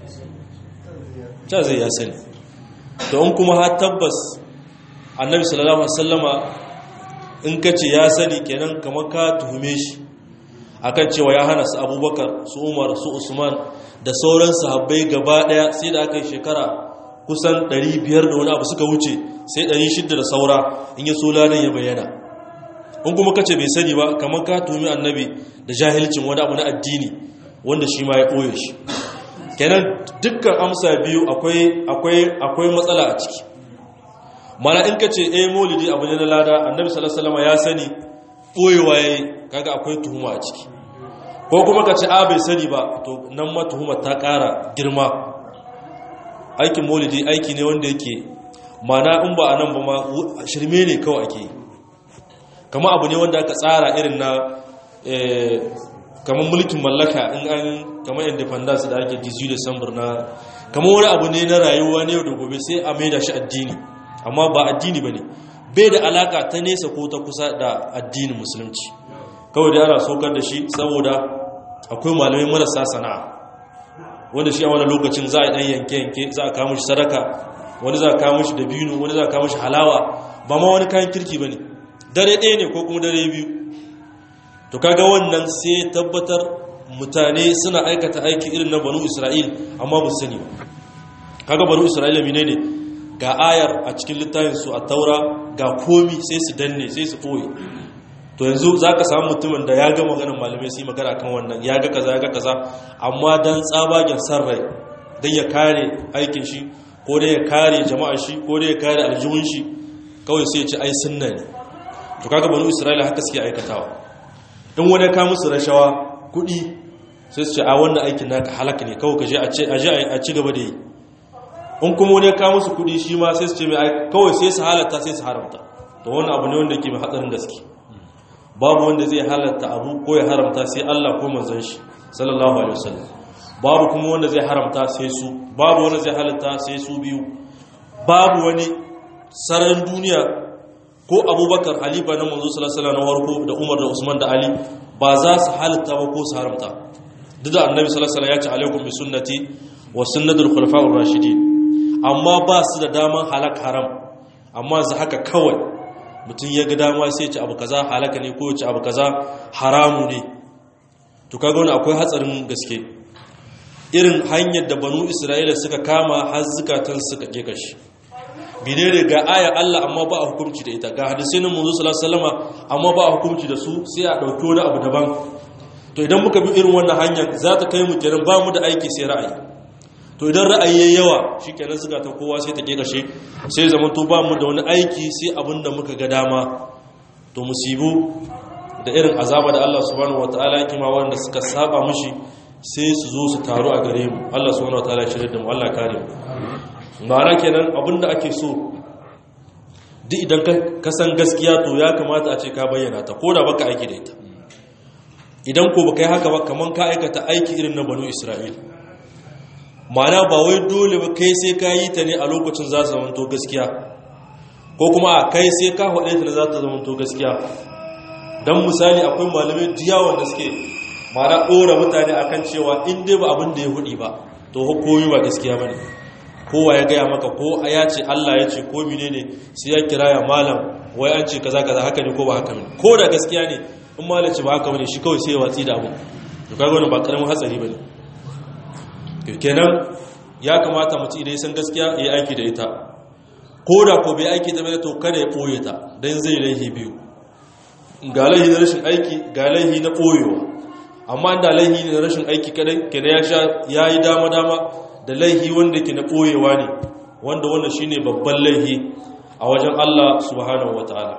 ta zai ya sani to in kuma har tabbas annabi sallallahu alaihi in ka ce ya sani kenan kamar ka tuhume shi akan cewa ya hana su abubakar su umar su usman da sauran sahabbai gaba daya sai da aka yi shekara kusan 500 da wani abu suka wuce sai 600 da saura in yi so ladan ya bayyana in kuma kace bai sani ba kamar ka tumi annabi da jahilcin wani abu na addini wanda shi ma ya ɓoye shi kenan dukkan amsa biyu akwai akwai akwai matsala a ciki mana in kace eh maulidi abu ne na lada annabi sallallahu alaihi wasallam ya sani ɓoyewa yayi kaga akwai tuhuma a ciki ko kuma ka ce a bai sani ba to nan ma tuhumar ta ƙara girma aikin maulidi aiki ne wanda yake mana in ba a nan ba ma shirme ne kawai ake yi kama abu ne wanda aka tsara irin na kamar mulkin mallaka in an kamar independence da ake 18 december na kamar wani abu ne na rayuwa ne da gobe sai a maida shi addini amma ba addini ba ne bai da alaka ta nesa ko ta kusa da addinin musulunci kawai da ana saukar da shi saboda akwai malamai marasa sana'a wanda shi a wani lokacin za a ɗan yanke-yanke za a kawo shi sadaka wani za a kawo shi dabino wani za a kawo shi halawa ba ma wani kayan kirki ba ne dare ɗaya ne ko kuma dare biyu to kaga wannan sai tabbatar mutane suna aikata aiki irin na banu isra'il amma ba sani ba kaga banu isra'ila mine ne ga ayar a cikin littafinsu a taura ga komi sai su danne sai su ɓoye to yanzu za ka samu mutumin da ya ga maganin malamai su yi magana kan wannan ya ga kaza ya ga kaza amma don tsabagen san rai don ya kare aikin shi ko dai ya kare jama'ar shi ko dai ya kare aljihun shi kawai sai ya ci ai sunna ne to kaga banu isra'ila haka suke aikatawa in wani ka musu rashawa kuɗi sai su ce a wannan aikin naka halaka ne kawai ka je a ci gaba da yi in kuma wani ka musu kuɗi shi ma sai su ce mai kawai sai su halatta sai su haramta to wannan abu ne wanda ke mai hatsarin gaske babu wanda zai halatta abu ko ya haramta sai Allah ko manzon shi sallallahu alaihi wasallam babu kuma wanda zai haramta sai su babu wanda zai halatta sai su biyu babu wani sararin duniya ko abubakar halifa na manzo sallallahu alaihi wasallam warko da umar da usman da ali ba za su halatta ba ko su haramta duk da annabi sallallahu alaihi wasallam ya ce alaikum bi sunnati wa sunnatul khulafa'ur rashidin amma ba su da daman halak haram amma za haka kawai mutum ya ga dama sai ci abu kaza halaka ne ko ci abu kaza haramu ne to kaga wani akwai hatsarin gaske irin hanyar da banu isra'ila suka kama har zukatan suka ke kashi bine ne ga ayar Allah amma ba a hukunci da ita ga hadisai na manzo sallallahu alaihi wasallama amma ba a hukunci da su sai a dauki wani abu daban to idan muka bi irin wannan hanyar za ta kai mu kenan ba mu da aiki sai ra'ayi to idan ra'ayi yayi yawa shikenan suka ta kowa sai ta ke kashe sai zaman to ba mu da wani aiki sai abin da muka ga dama to musibu da irin azaba da Allah subhanahu wataala yake ma wanda suka saba mushi sai su zo su taru a gare mu Allah subhanahu wataala ya shirye da mu Allah kare mu ma'ana kenan abinda ake so duk idan ka san gaskiya to ya kamata a ce ka bayyana ta ko da baka aiki da ita idan ko baka yi haka ba kaman ka aikata aiki irin na banu isra'il ma'ana ba wai dole ba kai sai ka yi ta ne a lokacin za su zamanto gaskiya ko kuma a kai sai ka haɗe ta ne za ta zamanto gaskiya don misali akwai malamai diyawan da suke ma'ana ɗora mutane akan cewa in dai ba abin da ya hudu ba to hukumi ba gaskiya ba ne kowa ya gaya maka ko ya ce Allah ya ce ko mine ne sai ya kira ya malam wai an ce kaza kaza haka ne ko ba haka ne ko da gaskiya ne in malam ce ba haka bane shi kawai sai ya watsi da abu to kaga wannan ba karamin hatsari bane to kenan ya kamata mutum idan ya san gaskiya ya aiki da ita ko da ko bai aiki da ita to kada ya boye ta dan zai laihi biyu ga laihi na rashin aiki ga laihi na boyewa amma da laihi ne na rashin aiki kadai kenan ya sha yayi dama dama da laihi wanda ke na ɓoyewa ne wanda wanda shi ne babban laihi a wajen Allah subhanahu wa ta'ala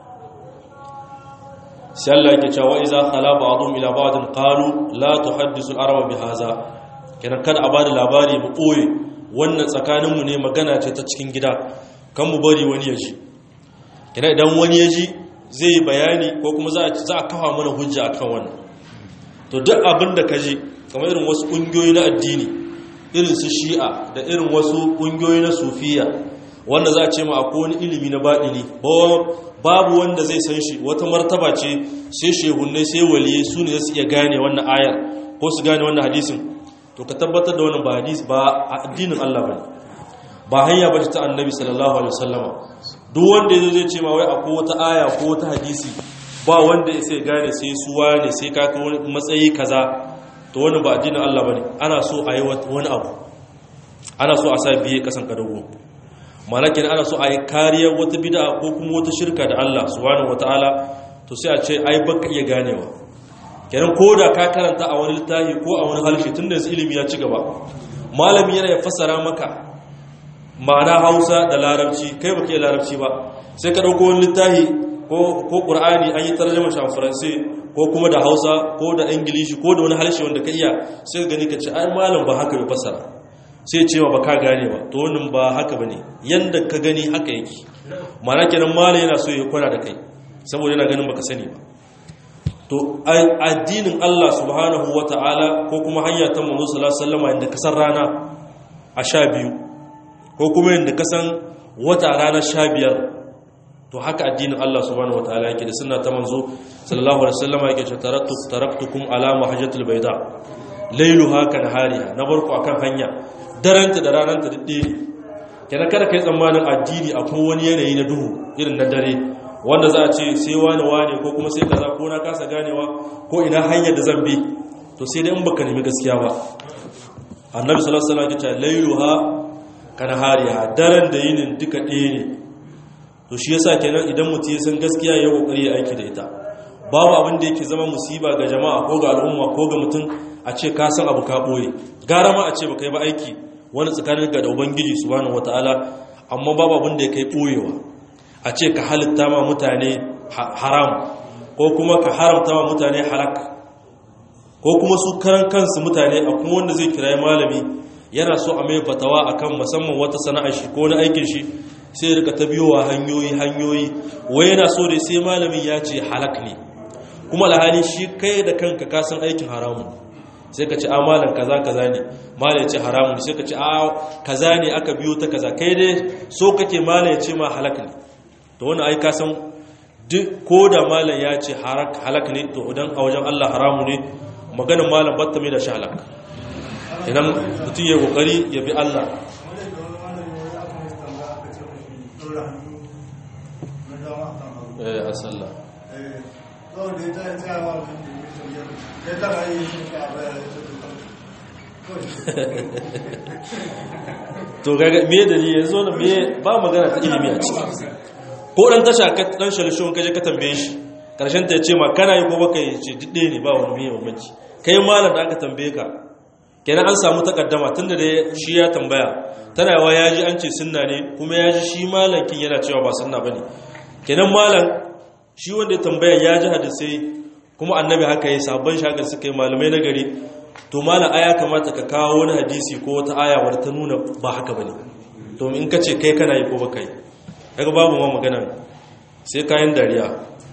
sai Allah yake cewa iza khala ba'dhum ila ba'din qalu la tuhaddisu al-araba bihaza kenan kada a bada labari mu ɓoye wannan tsakanin mu ne magana ce ta cikin gida kan mu bari wani ya ji kenan idan wani ya ji zai yi bayani ko kuma za a kafa mana hujja akan wannan to duk abin da ka ji kamar irin wasu ƙungiyoyi na addini irin su shi'a da irin wasu ƙungiyoyi na sufiya wanda za a ce ma akwai wani ilimi na baɗini babu wanda zai san shi wata martaba ce sai shehunai sai waliye su ne su iya gane wannan ayar ko su gane wannan hadisin to ka tabbatar da wannan ba hadis ba addinin Allah bane ba hanya ba ta annabi sallallahu alaihi wasallama duk wanda yazo zai ce ma wai akwai wata aya ko wata hadisi ba wanda ya sai gane sai suwa ne sai ka wani matsayi kaza to wani ba addinin Allah bane ana so a yi wani abu ana so a sa biye kasan kadago malakin ana so a yi kariyar wata bid'a ko kuma wata shirka da Allah subhanahu wataala to sai a ce ai baka iya ganewa kenan ko da ka karanta a wani littafi ko a wani halshe tunda yanzu ilimi ya ci gaba malami yana ya fassara maka ma'ana Hausa da Larabci kai baka iya Larabci ba sai ka dauko wani littafi ko ko Qur'ani an yi tarjuma shi a Faransa ko kuma da hausa ko da ingilishi ko da wani harshe wanda ka iya sai ka gani ka ce ai malam ba haka bai fasara sai cewa ba ka gane ba to wannan ba haka ba ne yadda ka gani haka yake mana kenan malam yana so ya kwana da kai saboda yana ganin baka sani ba to addinin Allah subhanahu wata'ala ko kuma hanya ta manzo sallallahu alaihi wasallam inda kasan rana a sha biyu ko kuma inda kasan wata rana sha biyar to haka addinin Allah subhanahu wataala yake da sunna ta manzo sallallahu alaihi wasallam yake cewa taraktu taraktukum ala mahajjatil bayda layluha kan hariha na barku akan hanya daranta da rananta didde ne kenan kada kai tsammanin addini akwai wani yanayi na duhu irin na dare wanda za a ce sai wani wani ko kuma sai kaza ko na kasa ganewa ko ina hanyar da zan bi to sai dai in baka nemi gaskiya ba annabi sallallahu alaihi wasallam ya ce layluha kan hariha daren da yinin duka ɗaya ne to shi yasa kenan idan mutum ya san gaskiya ya kokari ya aiki da ita babu abin da yake zama musiba ga jama'a ko ga al'umma ko ga mutum a ce ka san abu ka boye gara ma a ce baka yi ba aiki wani tsakanin ga da ubangiji subhanahu wataala amma babu abin da ya kai boyewa a ce ka halitta ma mutane haram ko kuma ka haramta ma mutane halak ko kuma su karan kansu mutane a kuma wanda zai kirayi malami yana so a mai fatawa akan musamman wata sana'ar shi ko na aikin shi sai rika ta biyowa hanyoyi hanyoyi wai yana so da sai malamin ya ce halak ne kuma alhali shi kai da kanka ka san aikin haramun sai ka ce a malam kaza kaza ne malam ya ce haramun sai ka ce a kaza ne aka biyo ta kaza kai dai so kake malam ya ce ma halak ne to wani ai ka san duk ko da malam ya ce halak ne to idan a wajen Allah haramu ne maganin malam batta mai da shi halak idan mutum ya kokari ya bi Allah eh a sallah to gaga me dalili yanzu wannan me ba magana ta ilimi a ciki ko dan tasha ka dan shalshon kaje ka tambaye shi karshen ta yace ma kana yi ko baka yi ce didde ne ba wani me bambanci kai malam da aka tambaye ka kenan an samu takaddama tunda da shi ya tambaya tana yawa ya ji an ce sunna ne kuma ya ji shi malankin yana cewa ba sunna bane kenan malam shi wanda ya tambaya ya ji hadisai kuma annabi haka yi sabon shagar suka yi malamai na gari to malam aya kamata ka kawo wani hadisi ko wata aya wadda ta nuna ba haka bane to in ka ce kai kana yi ko baka yi daga babu ma magana sai kayan dariya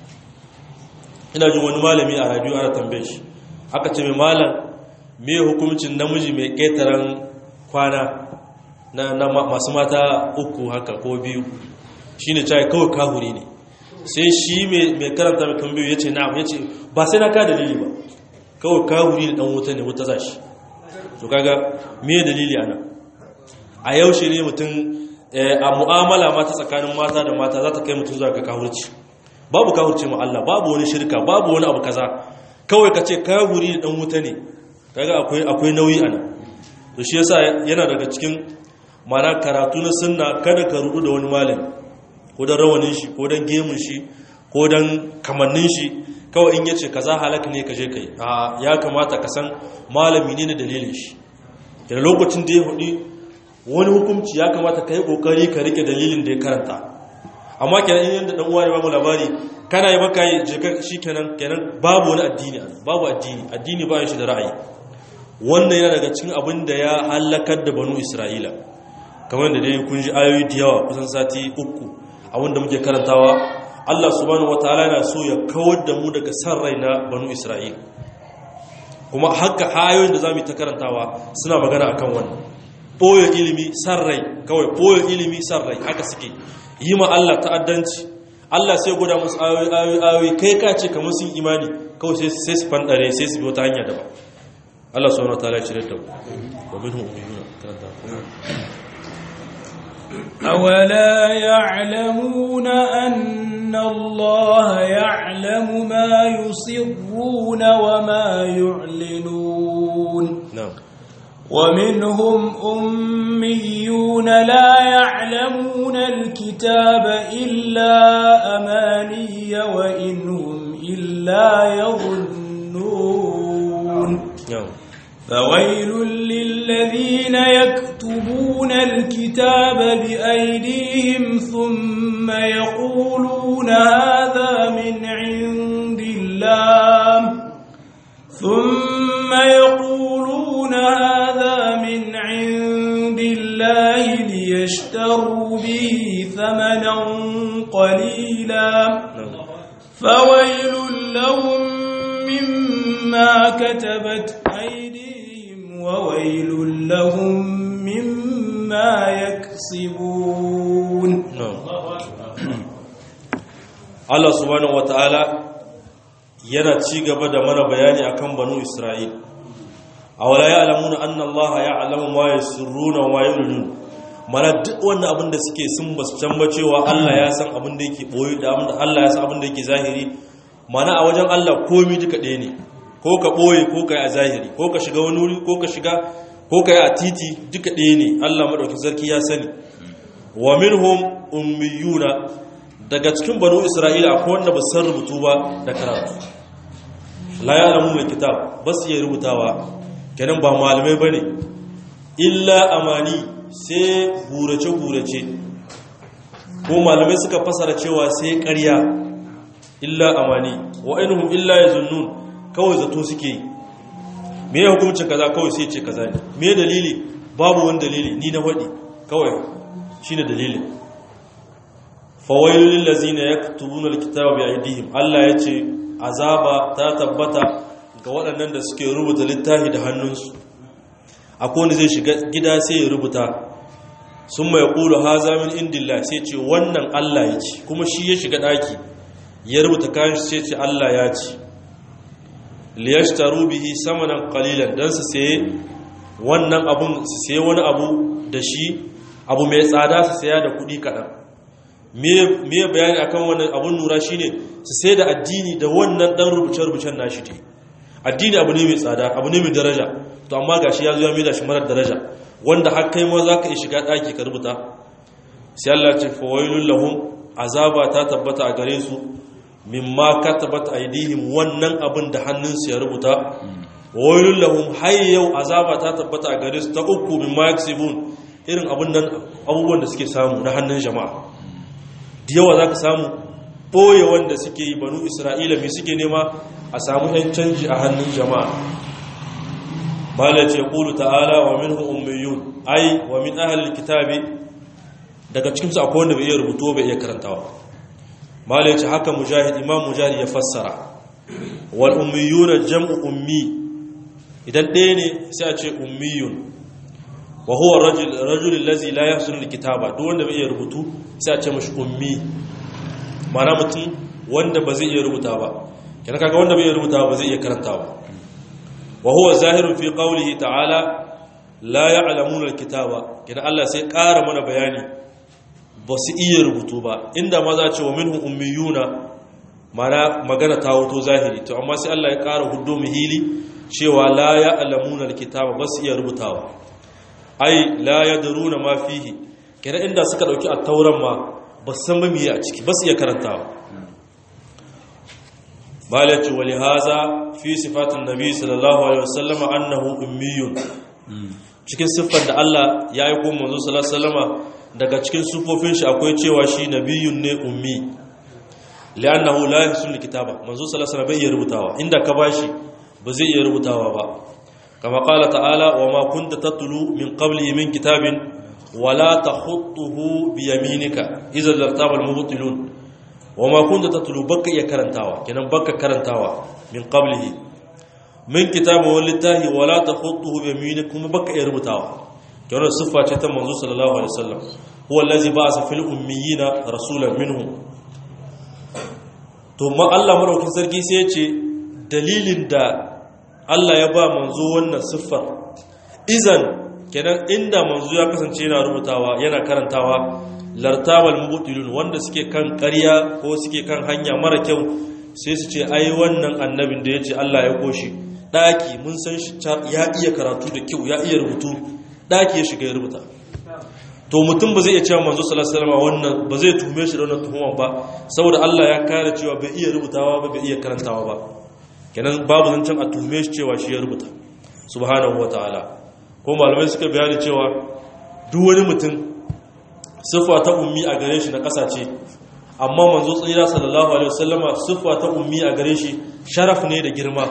ina jin wani malami a radio ana tambaye shi aka ce mai malam me hukuncin namiji mai ƙetaren kwana na, masu mata uku haka ko biyu shine cewa kawai kahuri ne sai shi mai karanta mai tambayo ya ce na'am ya ce ba sai na ka dalili ba kawai kahuri da dan wuta ne wuta za shi to kaga me dalili ana a yaushe ne mutum a mu'amala ma ta tsakanin mata da mata za ta kai mutum zuwa ga kahurci babu kahurci ma Allah babu wani shirka babu wani abu kaza kawai ka ce kahuri da dan wuta ne kaga akwai akwai nauyi ana to shi yasa yana daga cikin mana karatu na sunna kada ka rudu da wani malami ko dan rawanin shi ko dan gemun shi ko dan kamannin shi kawai in yace kaza halaka ne ka je kai a ya kamata ka san malami ne da dalilin shi da lokacin da ya hudi wani hukunci ya kamata ka yi kokari ka rike dalilin da ya karanta amma kenan in yanda dan uwa ne babu labari kana yi maka yi je shikenan kenan babu wani addini babu addini addini ba shi da ra'ayi wannan yana daga cikin abin da ya halakar da banu isra'ila kamar da dai kun ji ayoyi da yawa kusan sati uku abin da muke karantawa Allah subhanahu wataala yana so ya kawar da mu daga san rai na banu isra'ila kuma haka ayoyin da zamu ta karantawa suna magana akan wannan boye ilimi san rai kawai boye ilimi san rai haka suke yi ma Allah ta'addanci Allah sai gwada musu ayoyi ayoyi ayoyi kai ka ce kamar sun imani kawai sai sai su fandare sai su bi wata hanya daban Allah subhanahu wataala ya shirye da mu wa minhum ummiyuna karanta أولا يعلمون أن الله يعلم ما يسرون وما يعلنون na'am ومنهم أميون لا يعلمون الكتاب إلا أماني وإنهم إلا يظنون na'am فويل للذين يكتبون الكتاب بأيديهم ثم يقولون هذا من عند الله ثم يقولون هذا من عند الله ليشتروا به ثمنا قليلا na'am فويل لهم مما كتبت أيديهم وويل لهم مما يكسبون Allah subhanahu wata'ala yana ci gaba da mana bayani akan banu Isra'il awala ya'lamuna anna Allah ya'lamu ma yusirruna wa ma yu'linun mana duk wannan abin da suke sun basu can ba cewa Allah ya san abin da yake boye da abin da Allah ya san abin da yake zahiri mana a wajen Allah komai duka ɗaya ne ko ka boye ko ka yi a zahiri ko ka shiga wani wuri ko ka shiga ko ka yi a titi duka ɗaya ne Allah madaukakin sarki ya sani wa minhum ummiyuna daga cikin banu isra'ila akwai wanda ba san rubutu ba da karatu la ya alamu mai kitab ba su iya rubutawa kenan ba malamai ba ne illa amani sai gurace-gurace ko malamai suka fasara cewa sai ƙarya illa amani wa ainihin illa ya zunnun kawai zato suke yi me ya hukumcin kaza kawai sai ce kaza ne me dalili babu wani dalili ni na waɗi kawai shi ne dalilin fawailul lazina yaktubuna alkitaba bi aydihim Allah yace azaba ta tabbata ga waɗannan da suke rubuta littafi da hannunsu akwai wanda zai shiga gida sai ya rubuta sun mai ƙulu haza min indillah sai ce wannan Allah ya ce kuma shi ya shiga ɗaki ya rubuta kayan shi sai ce Allah ya ce liyashtaru bihi samanan qalilan dan su saye wannan abun su saye wani abu da shi abu mai tsada su saya da kuɗi kaɗan me bayani akan wannan abun nura shine su sai da addini da wannan dan rubuce-rubucen nashi ne addini abu ne mai tsada abu ne mai daraja to amma gashi ya zo ya mai da shi marar daraja wanda har kai ma za ka yi shiga ɗaki ka rubuta sai Allah ce fawailul lahum azaba ta tabbata a gare su mimma katabat aidihim wannan abin da hannunsu ya rubuta wailul lahum hayyau azaba ta tabbata a gare su ta uku min maksibun irin abubuwan da suke samu na hannun jama'a da yawa za ka samu ɓoye wanda suke yi banu isra'ila mai suke nema a samu yan canji a hannun jama'a bala ce ƙulu ta'ala wa min ummiyun ai wa min ahalil kitabi daga cikinsu akwai wanda bai iya rubutu bai iya karantawa bala ce haka mujahid imam mujahid ya fassara wal ummiyuna jam'u ummi idan ɗaya ne sai a ce ummiyun wa huwa rajul allazi la yahsunu alkitaba duk wanda bai iya rubutu sai a ce mashi ummi ma'ana mutum wanda ba zai iya rubuta ba kana kaga wanda bai iya rubuta ba zai iya karanta ba wa huwa zahirun fi qawlihi ta'ala la ya'lamuna alkitaba kana Allah sai ƙara mana bayani ba su iya rubutu ba inda ma za a ce wa minhum ummiyuna mana magana ta wuto zahiri to amma sai Allah ya ƙara huddo muhili cewa la ya'lamuna alkitaba ba su iya rubutawa ai la yadruna ma fihi kenan inda suka dauki at-tauran ma ba san ba miye a ciki ba su iya karantawa balati wa lihaza fi sifatin nabi sallallahu alaihi wasallam annahu ummiyun cikin siffar da Allah ya yi kuma manzo sallallahu alaihi wasallama daga cikin sufofin shi akwai cewa shi nabiyun ne ummi li'annahu la yahsul kitaba manzo sallallahu alaihi wasallam bai iya rubutawa inda ka bashi ba zai iya rubutawa ba kama qala ta'ala wa ma kunta tatlu min qabli min kitabin wala takhutuhu bi yaminika idza lartaba al-mubtilun wa ma kunta tatlu baka iya karantawa kenan baka karantawa min qablihi min kitabin wallahi wala takhutuhu bi yaminika kuma baka iya rubutawa kenan siffa ce ta manzo sallallahu alaihi wasallam huwa allazi ba'atha fil ummiyina rasulan minhum to ma Allah madaukin sarki sai ya ce dalilin da Allah ya ba manzo wannan siffar izan kenan inda manzo ya kasance yana rubutawa yana karantawa lartabal mubtilun wanda suke kan ƙarya ko suke kan hanya mara kyau sai su ce ai wannan annabin da yace Allah ya koshi daki mun san shi ya iya karatu da kyau ya iya rubutu daki ya shiga ya rubuta to mutum ba zai iya cewa manzo sallallahu alaihi wasallam wannan ba zai tume shi da wannan tuhuma ba saboda Allah ya kare cewa bai iya rubutawa ba bai iya karantawa ba kenan babu zancen a tume shi cewa shi ya rubuta subhanahu wataala ko malamai suka bayani cewa duk wani mutum siffa ta ummi a gare shi na ƙasa ce amma manzo tsira sallallahu alaihi wasallama siffa ta ummi a gare shi sharaf ne da girma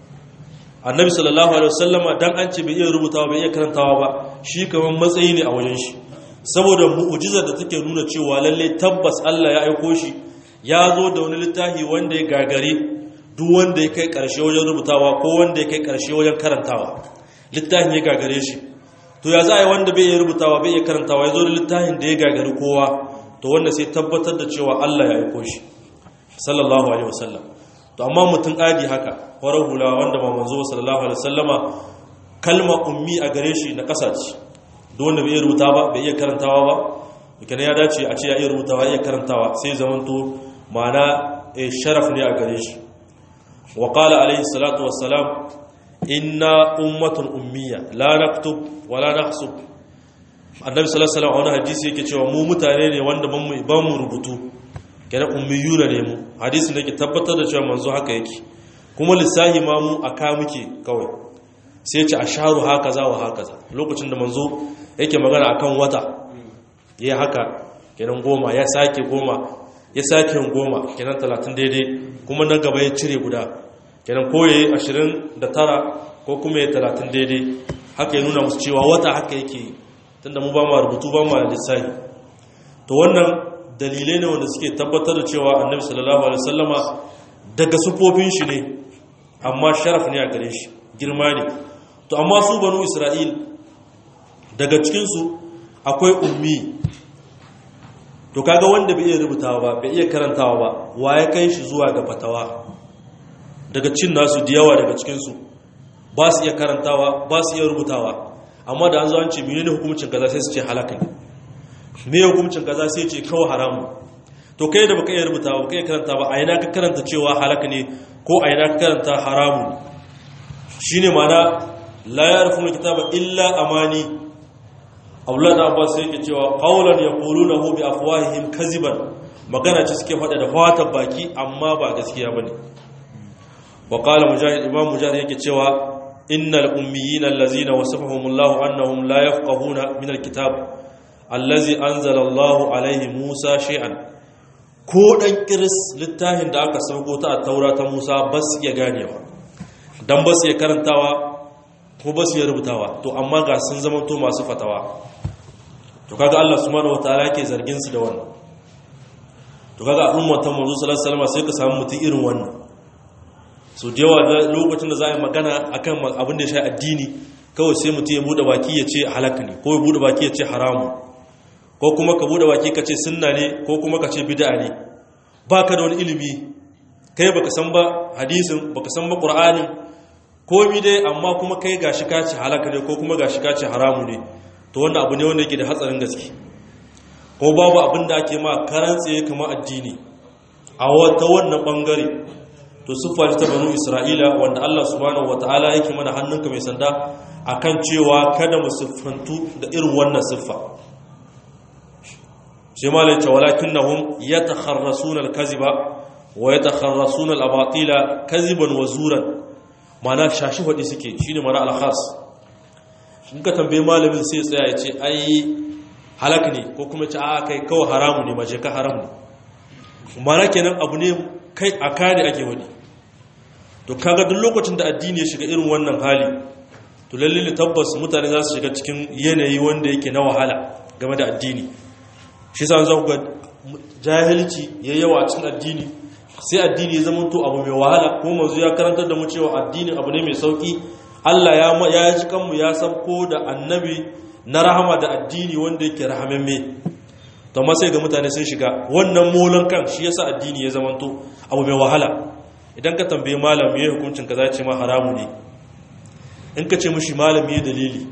annabi sallallahu alaihi wasallama dan an ce bai iya rubutawa bai iya karantawa ba shi kaman matsayi ne a wajen shi saboda mu'ujizar da take nuna cewa lalle tabbas Allah ya aiko shi ya zo da wani littafi wanda ya gagare duk wanda ya kai karshe wajen rubutawa ko wanda ya kai karshe wajen karantawa littafin ya gagare shi to ya za a yi wanda bai iya rubutawa bai iya karantawa ya zo da littafin da ya gagari kowa to wanda sai tabbatar da cewa Allah ya aiko shi sallallahu alaihi wasallam to amma mutum adi haka farar hula wanda ba manzo sallallahu alaihi wasallama kalma ummi a gare shi na kasa ce duk wanda bai iya rubuta ba bai iya karantawa ba kenan ya dace a ce ya iya rubutawa ya iya karantawa sai zamanto ma'ana sharaf ne a gare shi wa qala alaihi salatu wassalam inna ummatun ummiya la naktub wala nahsub annabi sallallahu alaihi wasallam a wani hadisi yake cewa mu mutane ne wanda ban mu ban mu rubutu kenan ummiyuna ne mu hadisin da ke tabbatar da cewa manzo haka yake kuma lissahi ma mu aka muke kawai sai ce asharu hakaza wa hakaza lokacin da manzo yake magana akan wata yayi haka kenan goma ya sake goma ya sake goma kenan 30 daidai kuma na gaba ya cire guda kenan ko yayi 29 ko kuma yayi 30 daidai haka ya nuna musu cewa wata haka yake tunda mu ba mu rubutu ba mu lissafi to wannan dalilai ne wanda suke tabbatar da cewa annabi sallallahu alaihi wasallama daga sufofin shi ne amma sharaf ne a gare shi girma ne to amma su banu isra'il daga cikin su akwai ummi to kaga wanda bai iya rubutawa ba bai iya karantawa ba wa ya kai shi zuwa ga fatawa daga cin nasu da yawa daga cikin su ba su iya karantawa ba su iya rubutawa amma da an zo an ce menene hukuncin kaza sai su ce halaka ne me hukuncin kaza sai ce kawai haramu to kai da baka iya rubuta ba baka iya karanta ba a ina ka karanta cewa halaka ne ko a ina ka karanta haramu shine mana la yarfunu kitaba illa amani Abdullah da Abbas sai yake cewa qawlan yaqulunahu bi afwahihim kaziban magana ce suke faɗa da fatan baki amma ba gaskiya bane wa qala mujahid imam mujahid yake cewa innal ummiyina allazina wasafahumullahu annahum la yafqahuna min alkitab allazi anzala Allahu alaihi Musa shay'an ko dan kiris littafin da aka sauko ta taura ta Musa ba su iya ganewa dan ba su iya karantawa ko ba su iya rubutawa to amma ga sun zama to masu fatawa to kaga Allah subhanahu wataala yake zargin su da wannan to kaga ummatan manzo sallallahu alaihi wasallam sai ka samu mutum irin wannan so da yawa lokacin da za a yi magana akan abin da ya sha addini kawai sai mutum ya bude baki ya ce halaka ne ko ya bude baki ya ce haramu ko kuma ka bude baki ka ce sunna ne ko kuma ka ce bid'a ne ba ka da wani ilimi kai baka san ba hadisin baka san ba qur'anin komi dai amma kuma kai gashi ka ce halaka ne ko kuma gashi ka ce haramu ne to wannan abu ne wanda yake da hatsarin gaske ko babu abin da ake ma karan tsaye kamar addini a wata wannan bangare to siffa ta banu isra'ila wanda Allah subhanahu wataala yake mana hannunka mai sanda akan cewa kada mu siffantu da irin wannan siffa sai malai ce walakinnahum yatakharrasuna al-kaziba wa yatakharrasuna al-abatila kaziban wa zuran mana shashi hadi suke shine mana al-khas in ka tambaye malamin sai tsaya ya ce ai halak ne ko kuma ce a kai kawai haramu ne maje ka haram ne mana kenan abu ne kai a kare ake wani to kaga duk lokacin da addini ya shiga irin wannan hali to lalle tabbas mutane za su shiga cikin yanayi wanda yake na wahala game da addini shi sa za ku ga jahilci ya yawa a cikin addini sai addini ya zama to abu mai wahala ko manzo ya karantar da mu cewa addini abu ne mai sauki Allah ya ya ji kanmu ya sabko da annabi na rahama da addini wanda yake rahamamme to ma sai ga mutane sun shiga wannan molon kan shi yasa addini ya zama to abu mai wahala idan ka tambaye malam me hukuncin kaza ce ma haramu ne in ka ce mishi malam me dalili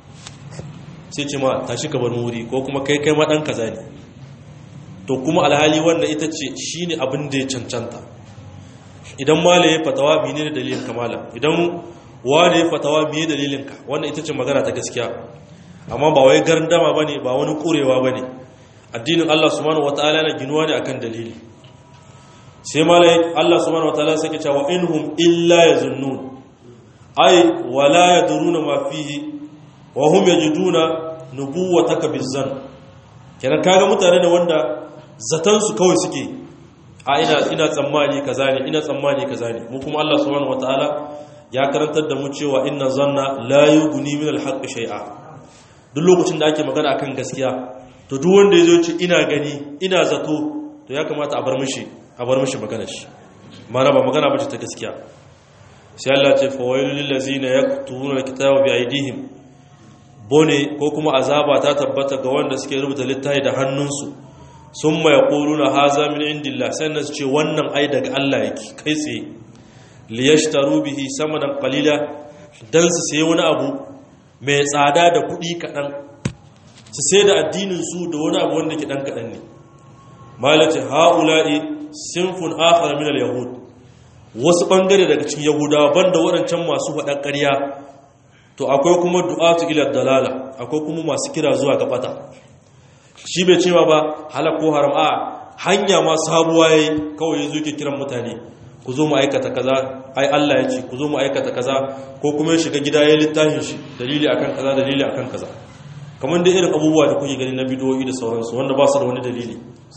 sai ce ma tashi ka bar wuri ko kuma kai kai ma dan kaza ne to kuma alhali wannan ita ce shine abin da ya cancanta idan malam ya fatawa menene dalilin ka malam idan wani ya fatawa me dalilin ka wannan ita ce magana ta gaskiya amma ba wai gardama bane ba wani kurewa bane addinin Allah subhanahu wataala yana ginuwa ne akan dalili sai malai Allah subhanahu wataala sai ke cewa inhum illa yazunnun ay wala yadruna ma fihi wa hum yajiduna nubuwataka bizan kenan kaga mutane da wanda zatan su kawai suke a ina ina tsammani kaza ne ina tsammani kaza ne mu kuma Allah subhanahu wataala ya karantar da mu cewa inna zanna la yughni min al-haqq shay'a duk lokacin da ake magana akan gaskiya to duk wanda yazo ce ina gani ina zato to ya kamata a bar mishi a bar mishi magana shi mana ba magana bace ta gaskiya sai Allah ce fa wailul lil ladzina yaktubuna al-kitaba bi aydihim bone ko kuma azaba ta tabbata ga wanda suke rubuta littafi da hannunsu summa yaquluna haza min indillah sannan su ce wannan ai daga Allah yake kai tsaye liyashtaru bihi samanan qalila dan su sayi wani abu mai tsada da kuɗi kaɗan su sai da addinin su da wani abu wanda ke ɗan kaɗan ne malati haula'i sinfun akhar min al-yahud wasu bangare daga cikin yahudawa banda waɗancan masu faɗan ƙarya to akwai kuma du'atu ila dalala akwai kuma masu kira zuwa ga bata shi bai cewa ba halak ko haram a hanya ma sabuwa yayi kawai yazo ke kiran mutane ku zo mu aikata kaza ai Allah ya ce ku zo mu aikata kaza ko kuma ya shiga gida ya littafin shi dalili akan kaza dalili akan kaza kamar da irin abubuwa da kuke gani na bidiyoyi da sauransu wanda ba su da wani dalili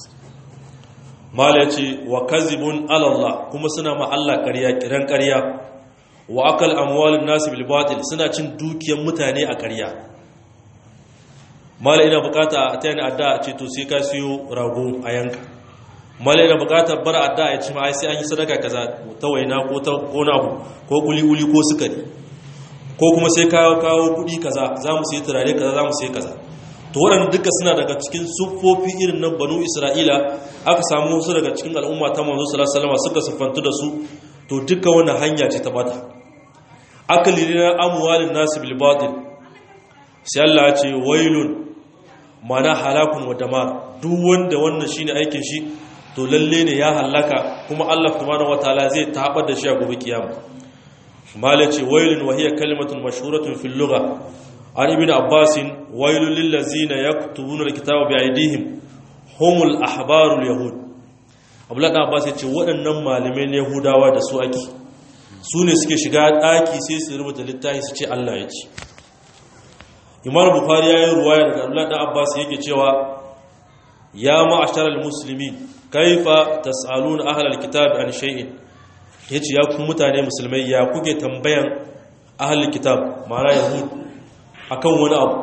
mala ya ce wa kazibun alallah kuma suna ma Allah ƙarya kiran ƙarya wa akal amwalin nasu bil batil suna cin dukiyar mutane a ƙarya mala ina bukata a tayani adda a ce to sai ka siyo rago a yanka mala ina bukata bar adda ya ce ma ai sai an yi sadaka kaza ta waina ko ta kona abu ko kuli kuli ko sukari ko kuma sai kawo kawo kudi kaza za mu sai turare kaza za mu sai kaza to waɗanda duka suna daga cikin siffofi irin na banu isra'ila aka samu wasu daga cikin al'umma ta manzo sallallahu alaihi wasallam suka siffantu da su to duka wannan hanya ce ta bata akali na amwalin nasu bil batil sai Allah ya ce wailun mana halakun wa damar duk wanda wannan shine aikin shi to lalle ne ya halaka kuma Allah subhanahu wataala zai tabar da shi a gobe kiyama mala ce wailun wa hiya kalimatun mashhuratun fil lugha an ibn abbas wailul lil ladzina yaktubuna alkitaba bi aydihim humul ahbarul yahud abdullah abbas ya ce waɗannan malamai yahudawa da su ake su ne suke shiga ɗaki sai su rubuta littafi su ce Allah ya ce imam bukhari ya yi ruwaya daga abdullahi dan abbas yake cewa ya ma'asharal muslimin kaifa tas'aluna ahlal kitab an shay'in yace ya ku mutane musulmai ya kuke tambayan ahlul kitab ma'ana yahud akan wani abu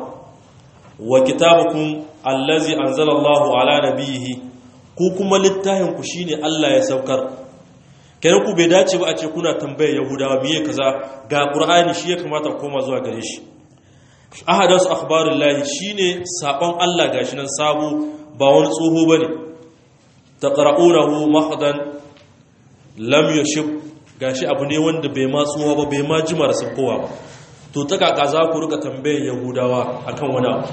wa kitabukum allazi anzala Allahu ala nabiyhi ku kuma littafin ku shine Allah ya saukar kenan ku bai dace ba a ce kuna tambayar yahudawa miye kaza ga qur'ani shi ya kamata koma zuwa gare shi ahadasu akhbarullahi shine sabon Allah gashi nan sabo ba wani tsoho bane taqra'unahu mahdan lam yashib gashi abu ne wanda bai ma tsoho ba bai ma jima da kowa ba to ta kaka za ku rika tambayar yahudawa akan wani abu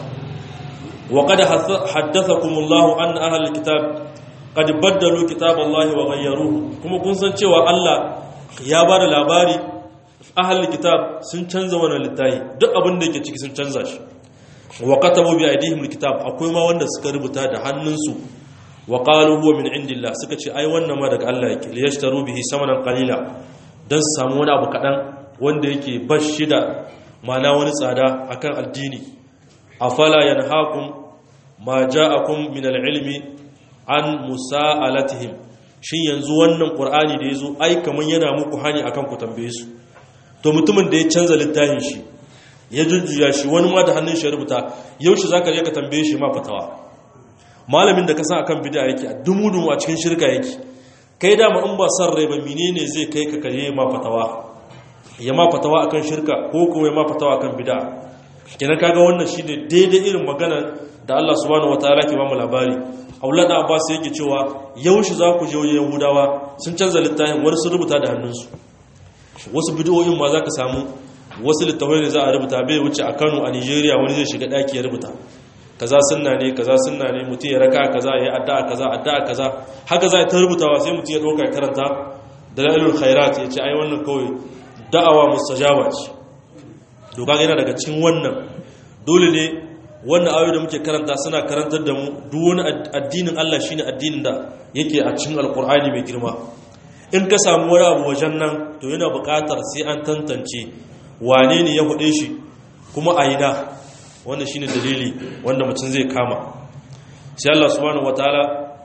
wa qad haddathakumullahu anna ahlul kitab qad baddalu kitaballahi wa ghayyaruhu kuma kun san cewa Allah ya ba da labari ahlul kitab sun canza wannan littafi duk abin da yake ciki sun canza shi wa katabu bi aydihim alkitab akwai ma wanda suka rubuta da hannunsu wa qalu huwa min indillah suka ce ai wannan ma daga Allah yake liyashtaru bihi samanan qalila dan su samu wani abu kadan wanda yake bashi da mana wani tsada akan addini afala yanhaakum ma ja'akum min alilmi an musa'alatihim shin yanzu wannan qur'ani da yazo ai kaman yana muku hani akan ku tambaye su to mutumin da ya canza littafin shi ya jujjuya shi wani ma da hannun shi rubuta yaushe zaka je ka tambaye shi ma fatawa malamin da ka san akan bid'a yake dumu-dumu a cikin shirka yake kai da ma in ba san rai ba menene zai kai ka kare ma fatawa ya ma fatawa akan shirka ko kuma ya ma fatawa akan bid'a kenan kaga wannan shine daidai irin magana da Allah subhanahu wataala ke ba mu labari Aulad Abbas yake cewa yaushe za ku je wajen Yahudawa sun canza littafin wani sun rubuta da hannunsu wasu bidiyoyin ma za ka samu wasu littafai ne za a rubuta bai wuce a kano a nigeria wani zai shiga daki ya rubuta kaza sunna ne kaza sunna ne mutum ya raka kaza ya addu'a kaza addu'a kaza haka za ta rubutawa sai mutum ya dauka ya karanta dalailul khairat ya ce ai wannan kawai da'awa mustajaba ce doka yana daga cikin wannan dole ne wannan ayoyi da muke karanta suna karantar da mu duk wani addinin Allah shine addinin da yake a cikin alkur'ani mai girma in ka samu wani abu wajen nan to yana buƙatar sai an tantance wane ne ya hude shi kuma a yi da wanda shi ne dalili wanda mutum zai kama sai Allah subhanahu wataala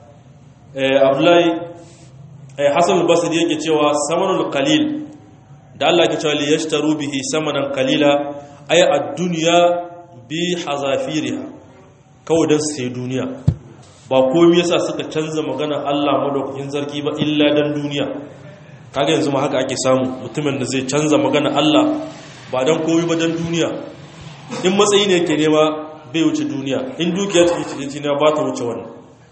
abdullahi hassan al-basri yake cewa samanul qalil da Allah ke cewa liyashtaru bihi samanan qalila ay ad-dunya bi hazafiriha kawai dan sai duniya ba komai yasa suka canza magana Allah madaukakin zarki ba illa dan duniya kaga yanzu ma haka ake samu mutumin da zai canza magana Allah ba dan komai ba dan duniya in matsayi ne yake nema bai wuce duniya in dukiya take cikin ba ta wuce wannan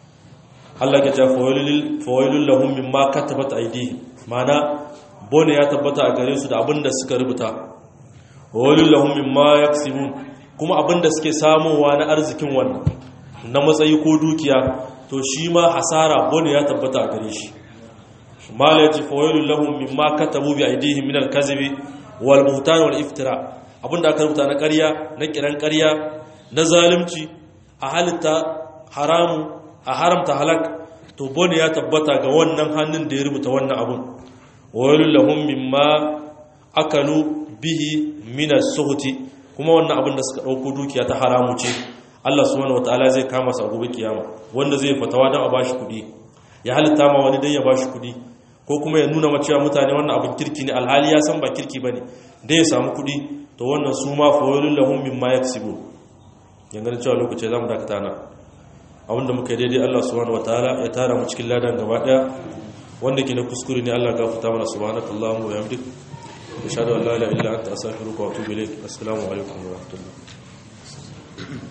Allah ya ce fawailul lahum mimma katabat aydihim mana bone ya tabbata a gare su da abinda suka rubuta fawailul lahum mimma yaksibun kuma abinda suke samowa na arzikin wannan na matsayi ko dukiya to shi ma hasara bone ya tabbata a gare shi mala yace fawailul lahum mimma katabu bi aydihim min al-kadhibi wal buhtan wal iftira abinda aka rubuta na ƙarya na kiran ƙarya na zalunci a halitta haramu a haramta halak to bone ya tabbata ga wannan hannun da ya rubuta wannan abun wailul lahum mimma akalu bihi min as-suhti kuma wannan abin da suka dauko dukiya ta haramu ce Allah subhanahu wataala zai kama su a gobe kiyama wanda zai fatawa dan a bashi kudi ya halitta ma wani dan ya bashi kudi ko kuma ya nuna ma cewa mutane wannan abin kirki ne alhali ya san ba kirki bane dan ya samu kudi to wannan su ma fa wailul lahum mimma yaksibun yanga cewa lokaci zamu dakata na abinda muka yi daidai Allah subhanahu wataala ya tara mu cikin ladan gaba daya wanda ke na kuskure ne Allah gafarta mana subhanakallahumma wa bihamdik ashhadu an la ilaha illa anta astaghfiruka wa atubu ilaik assalamu alaikum wa rahmatullahi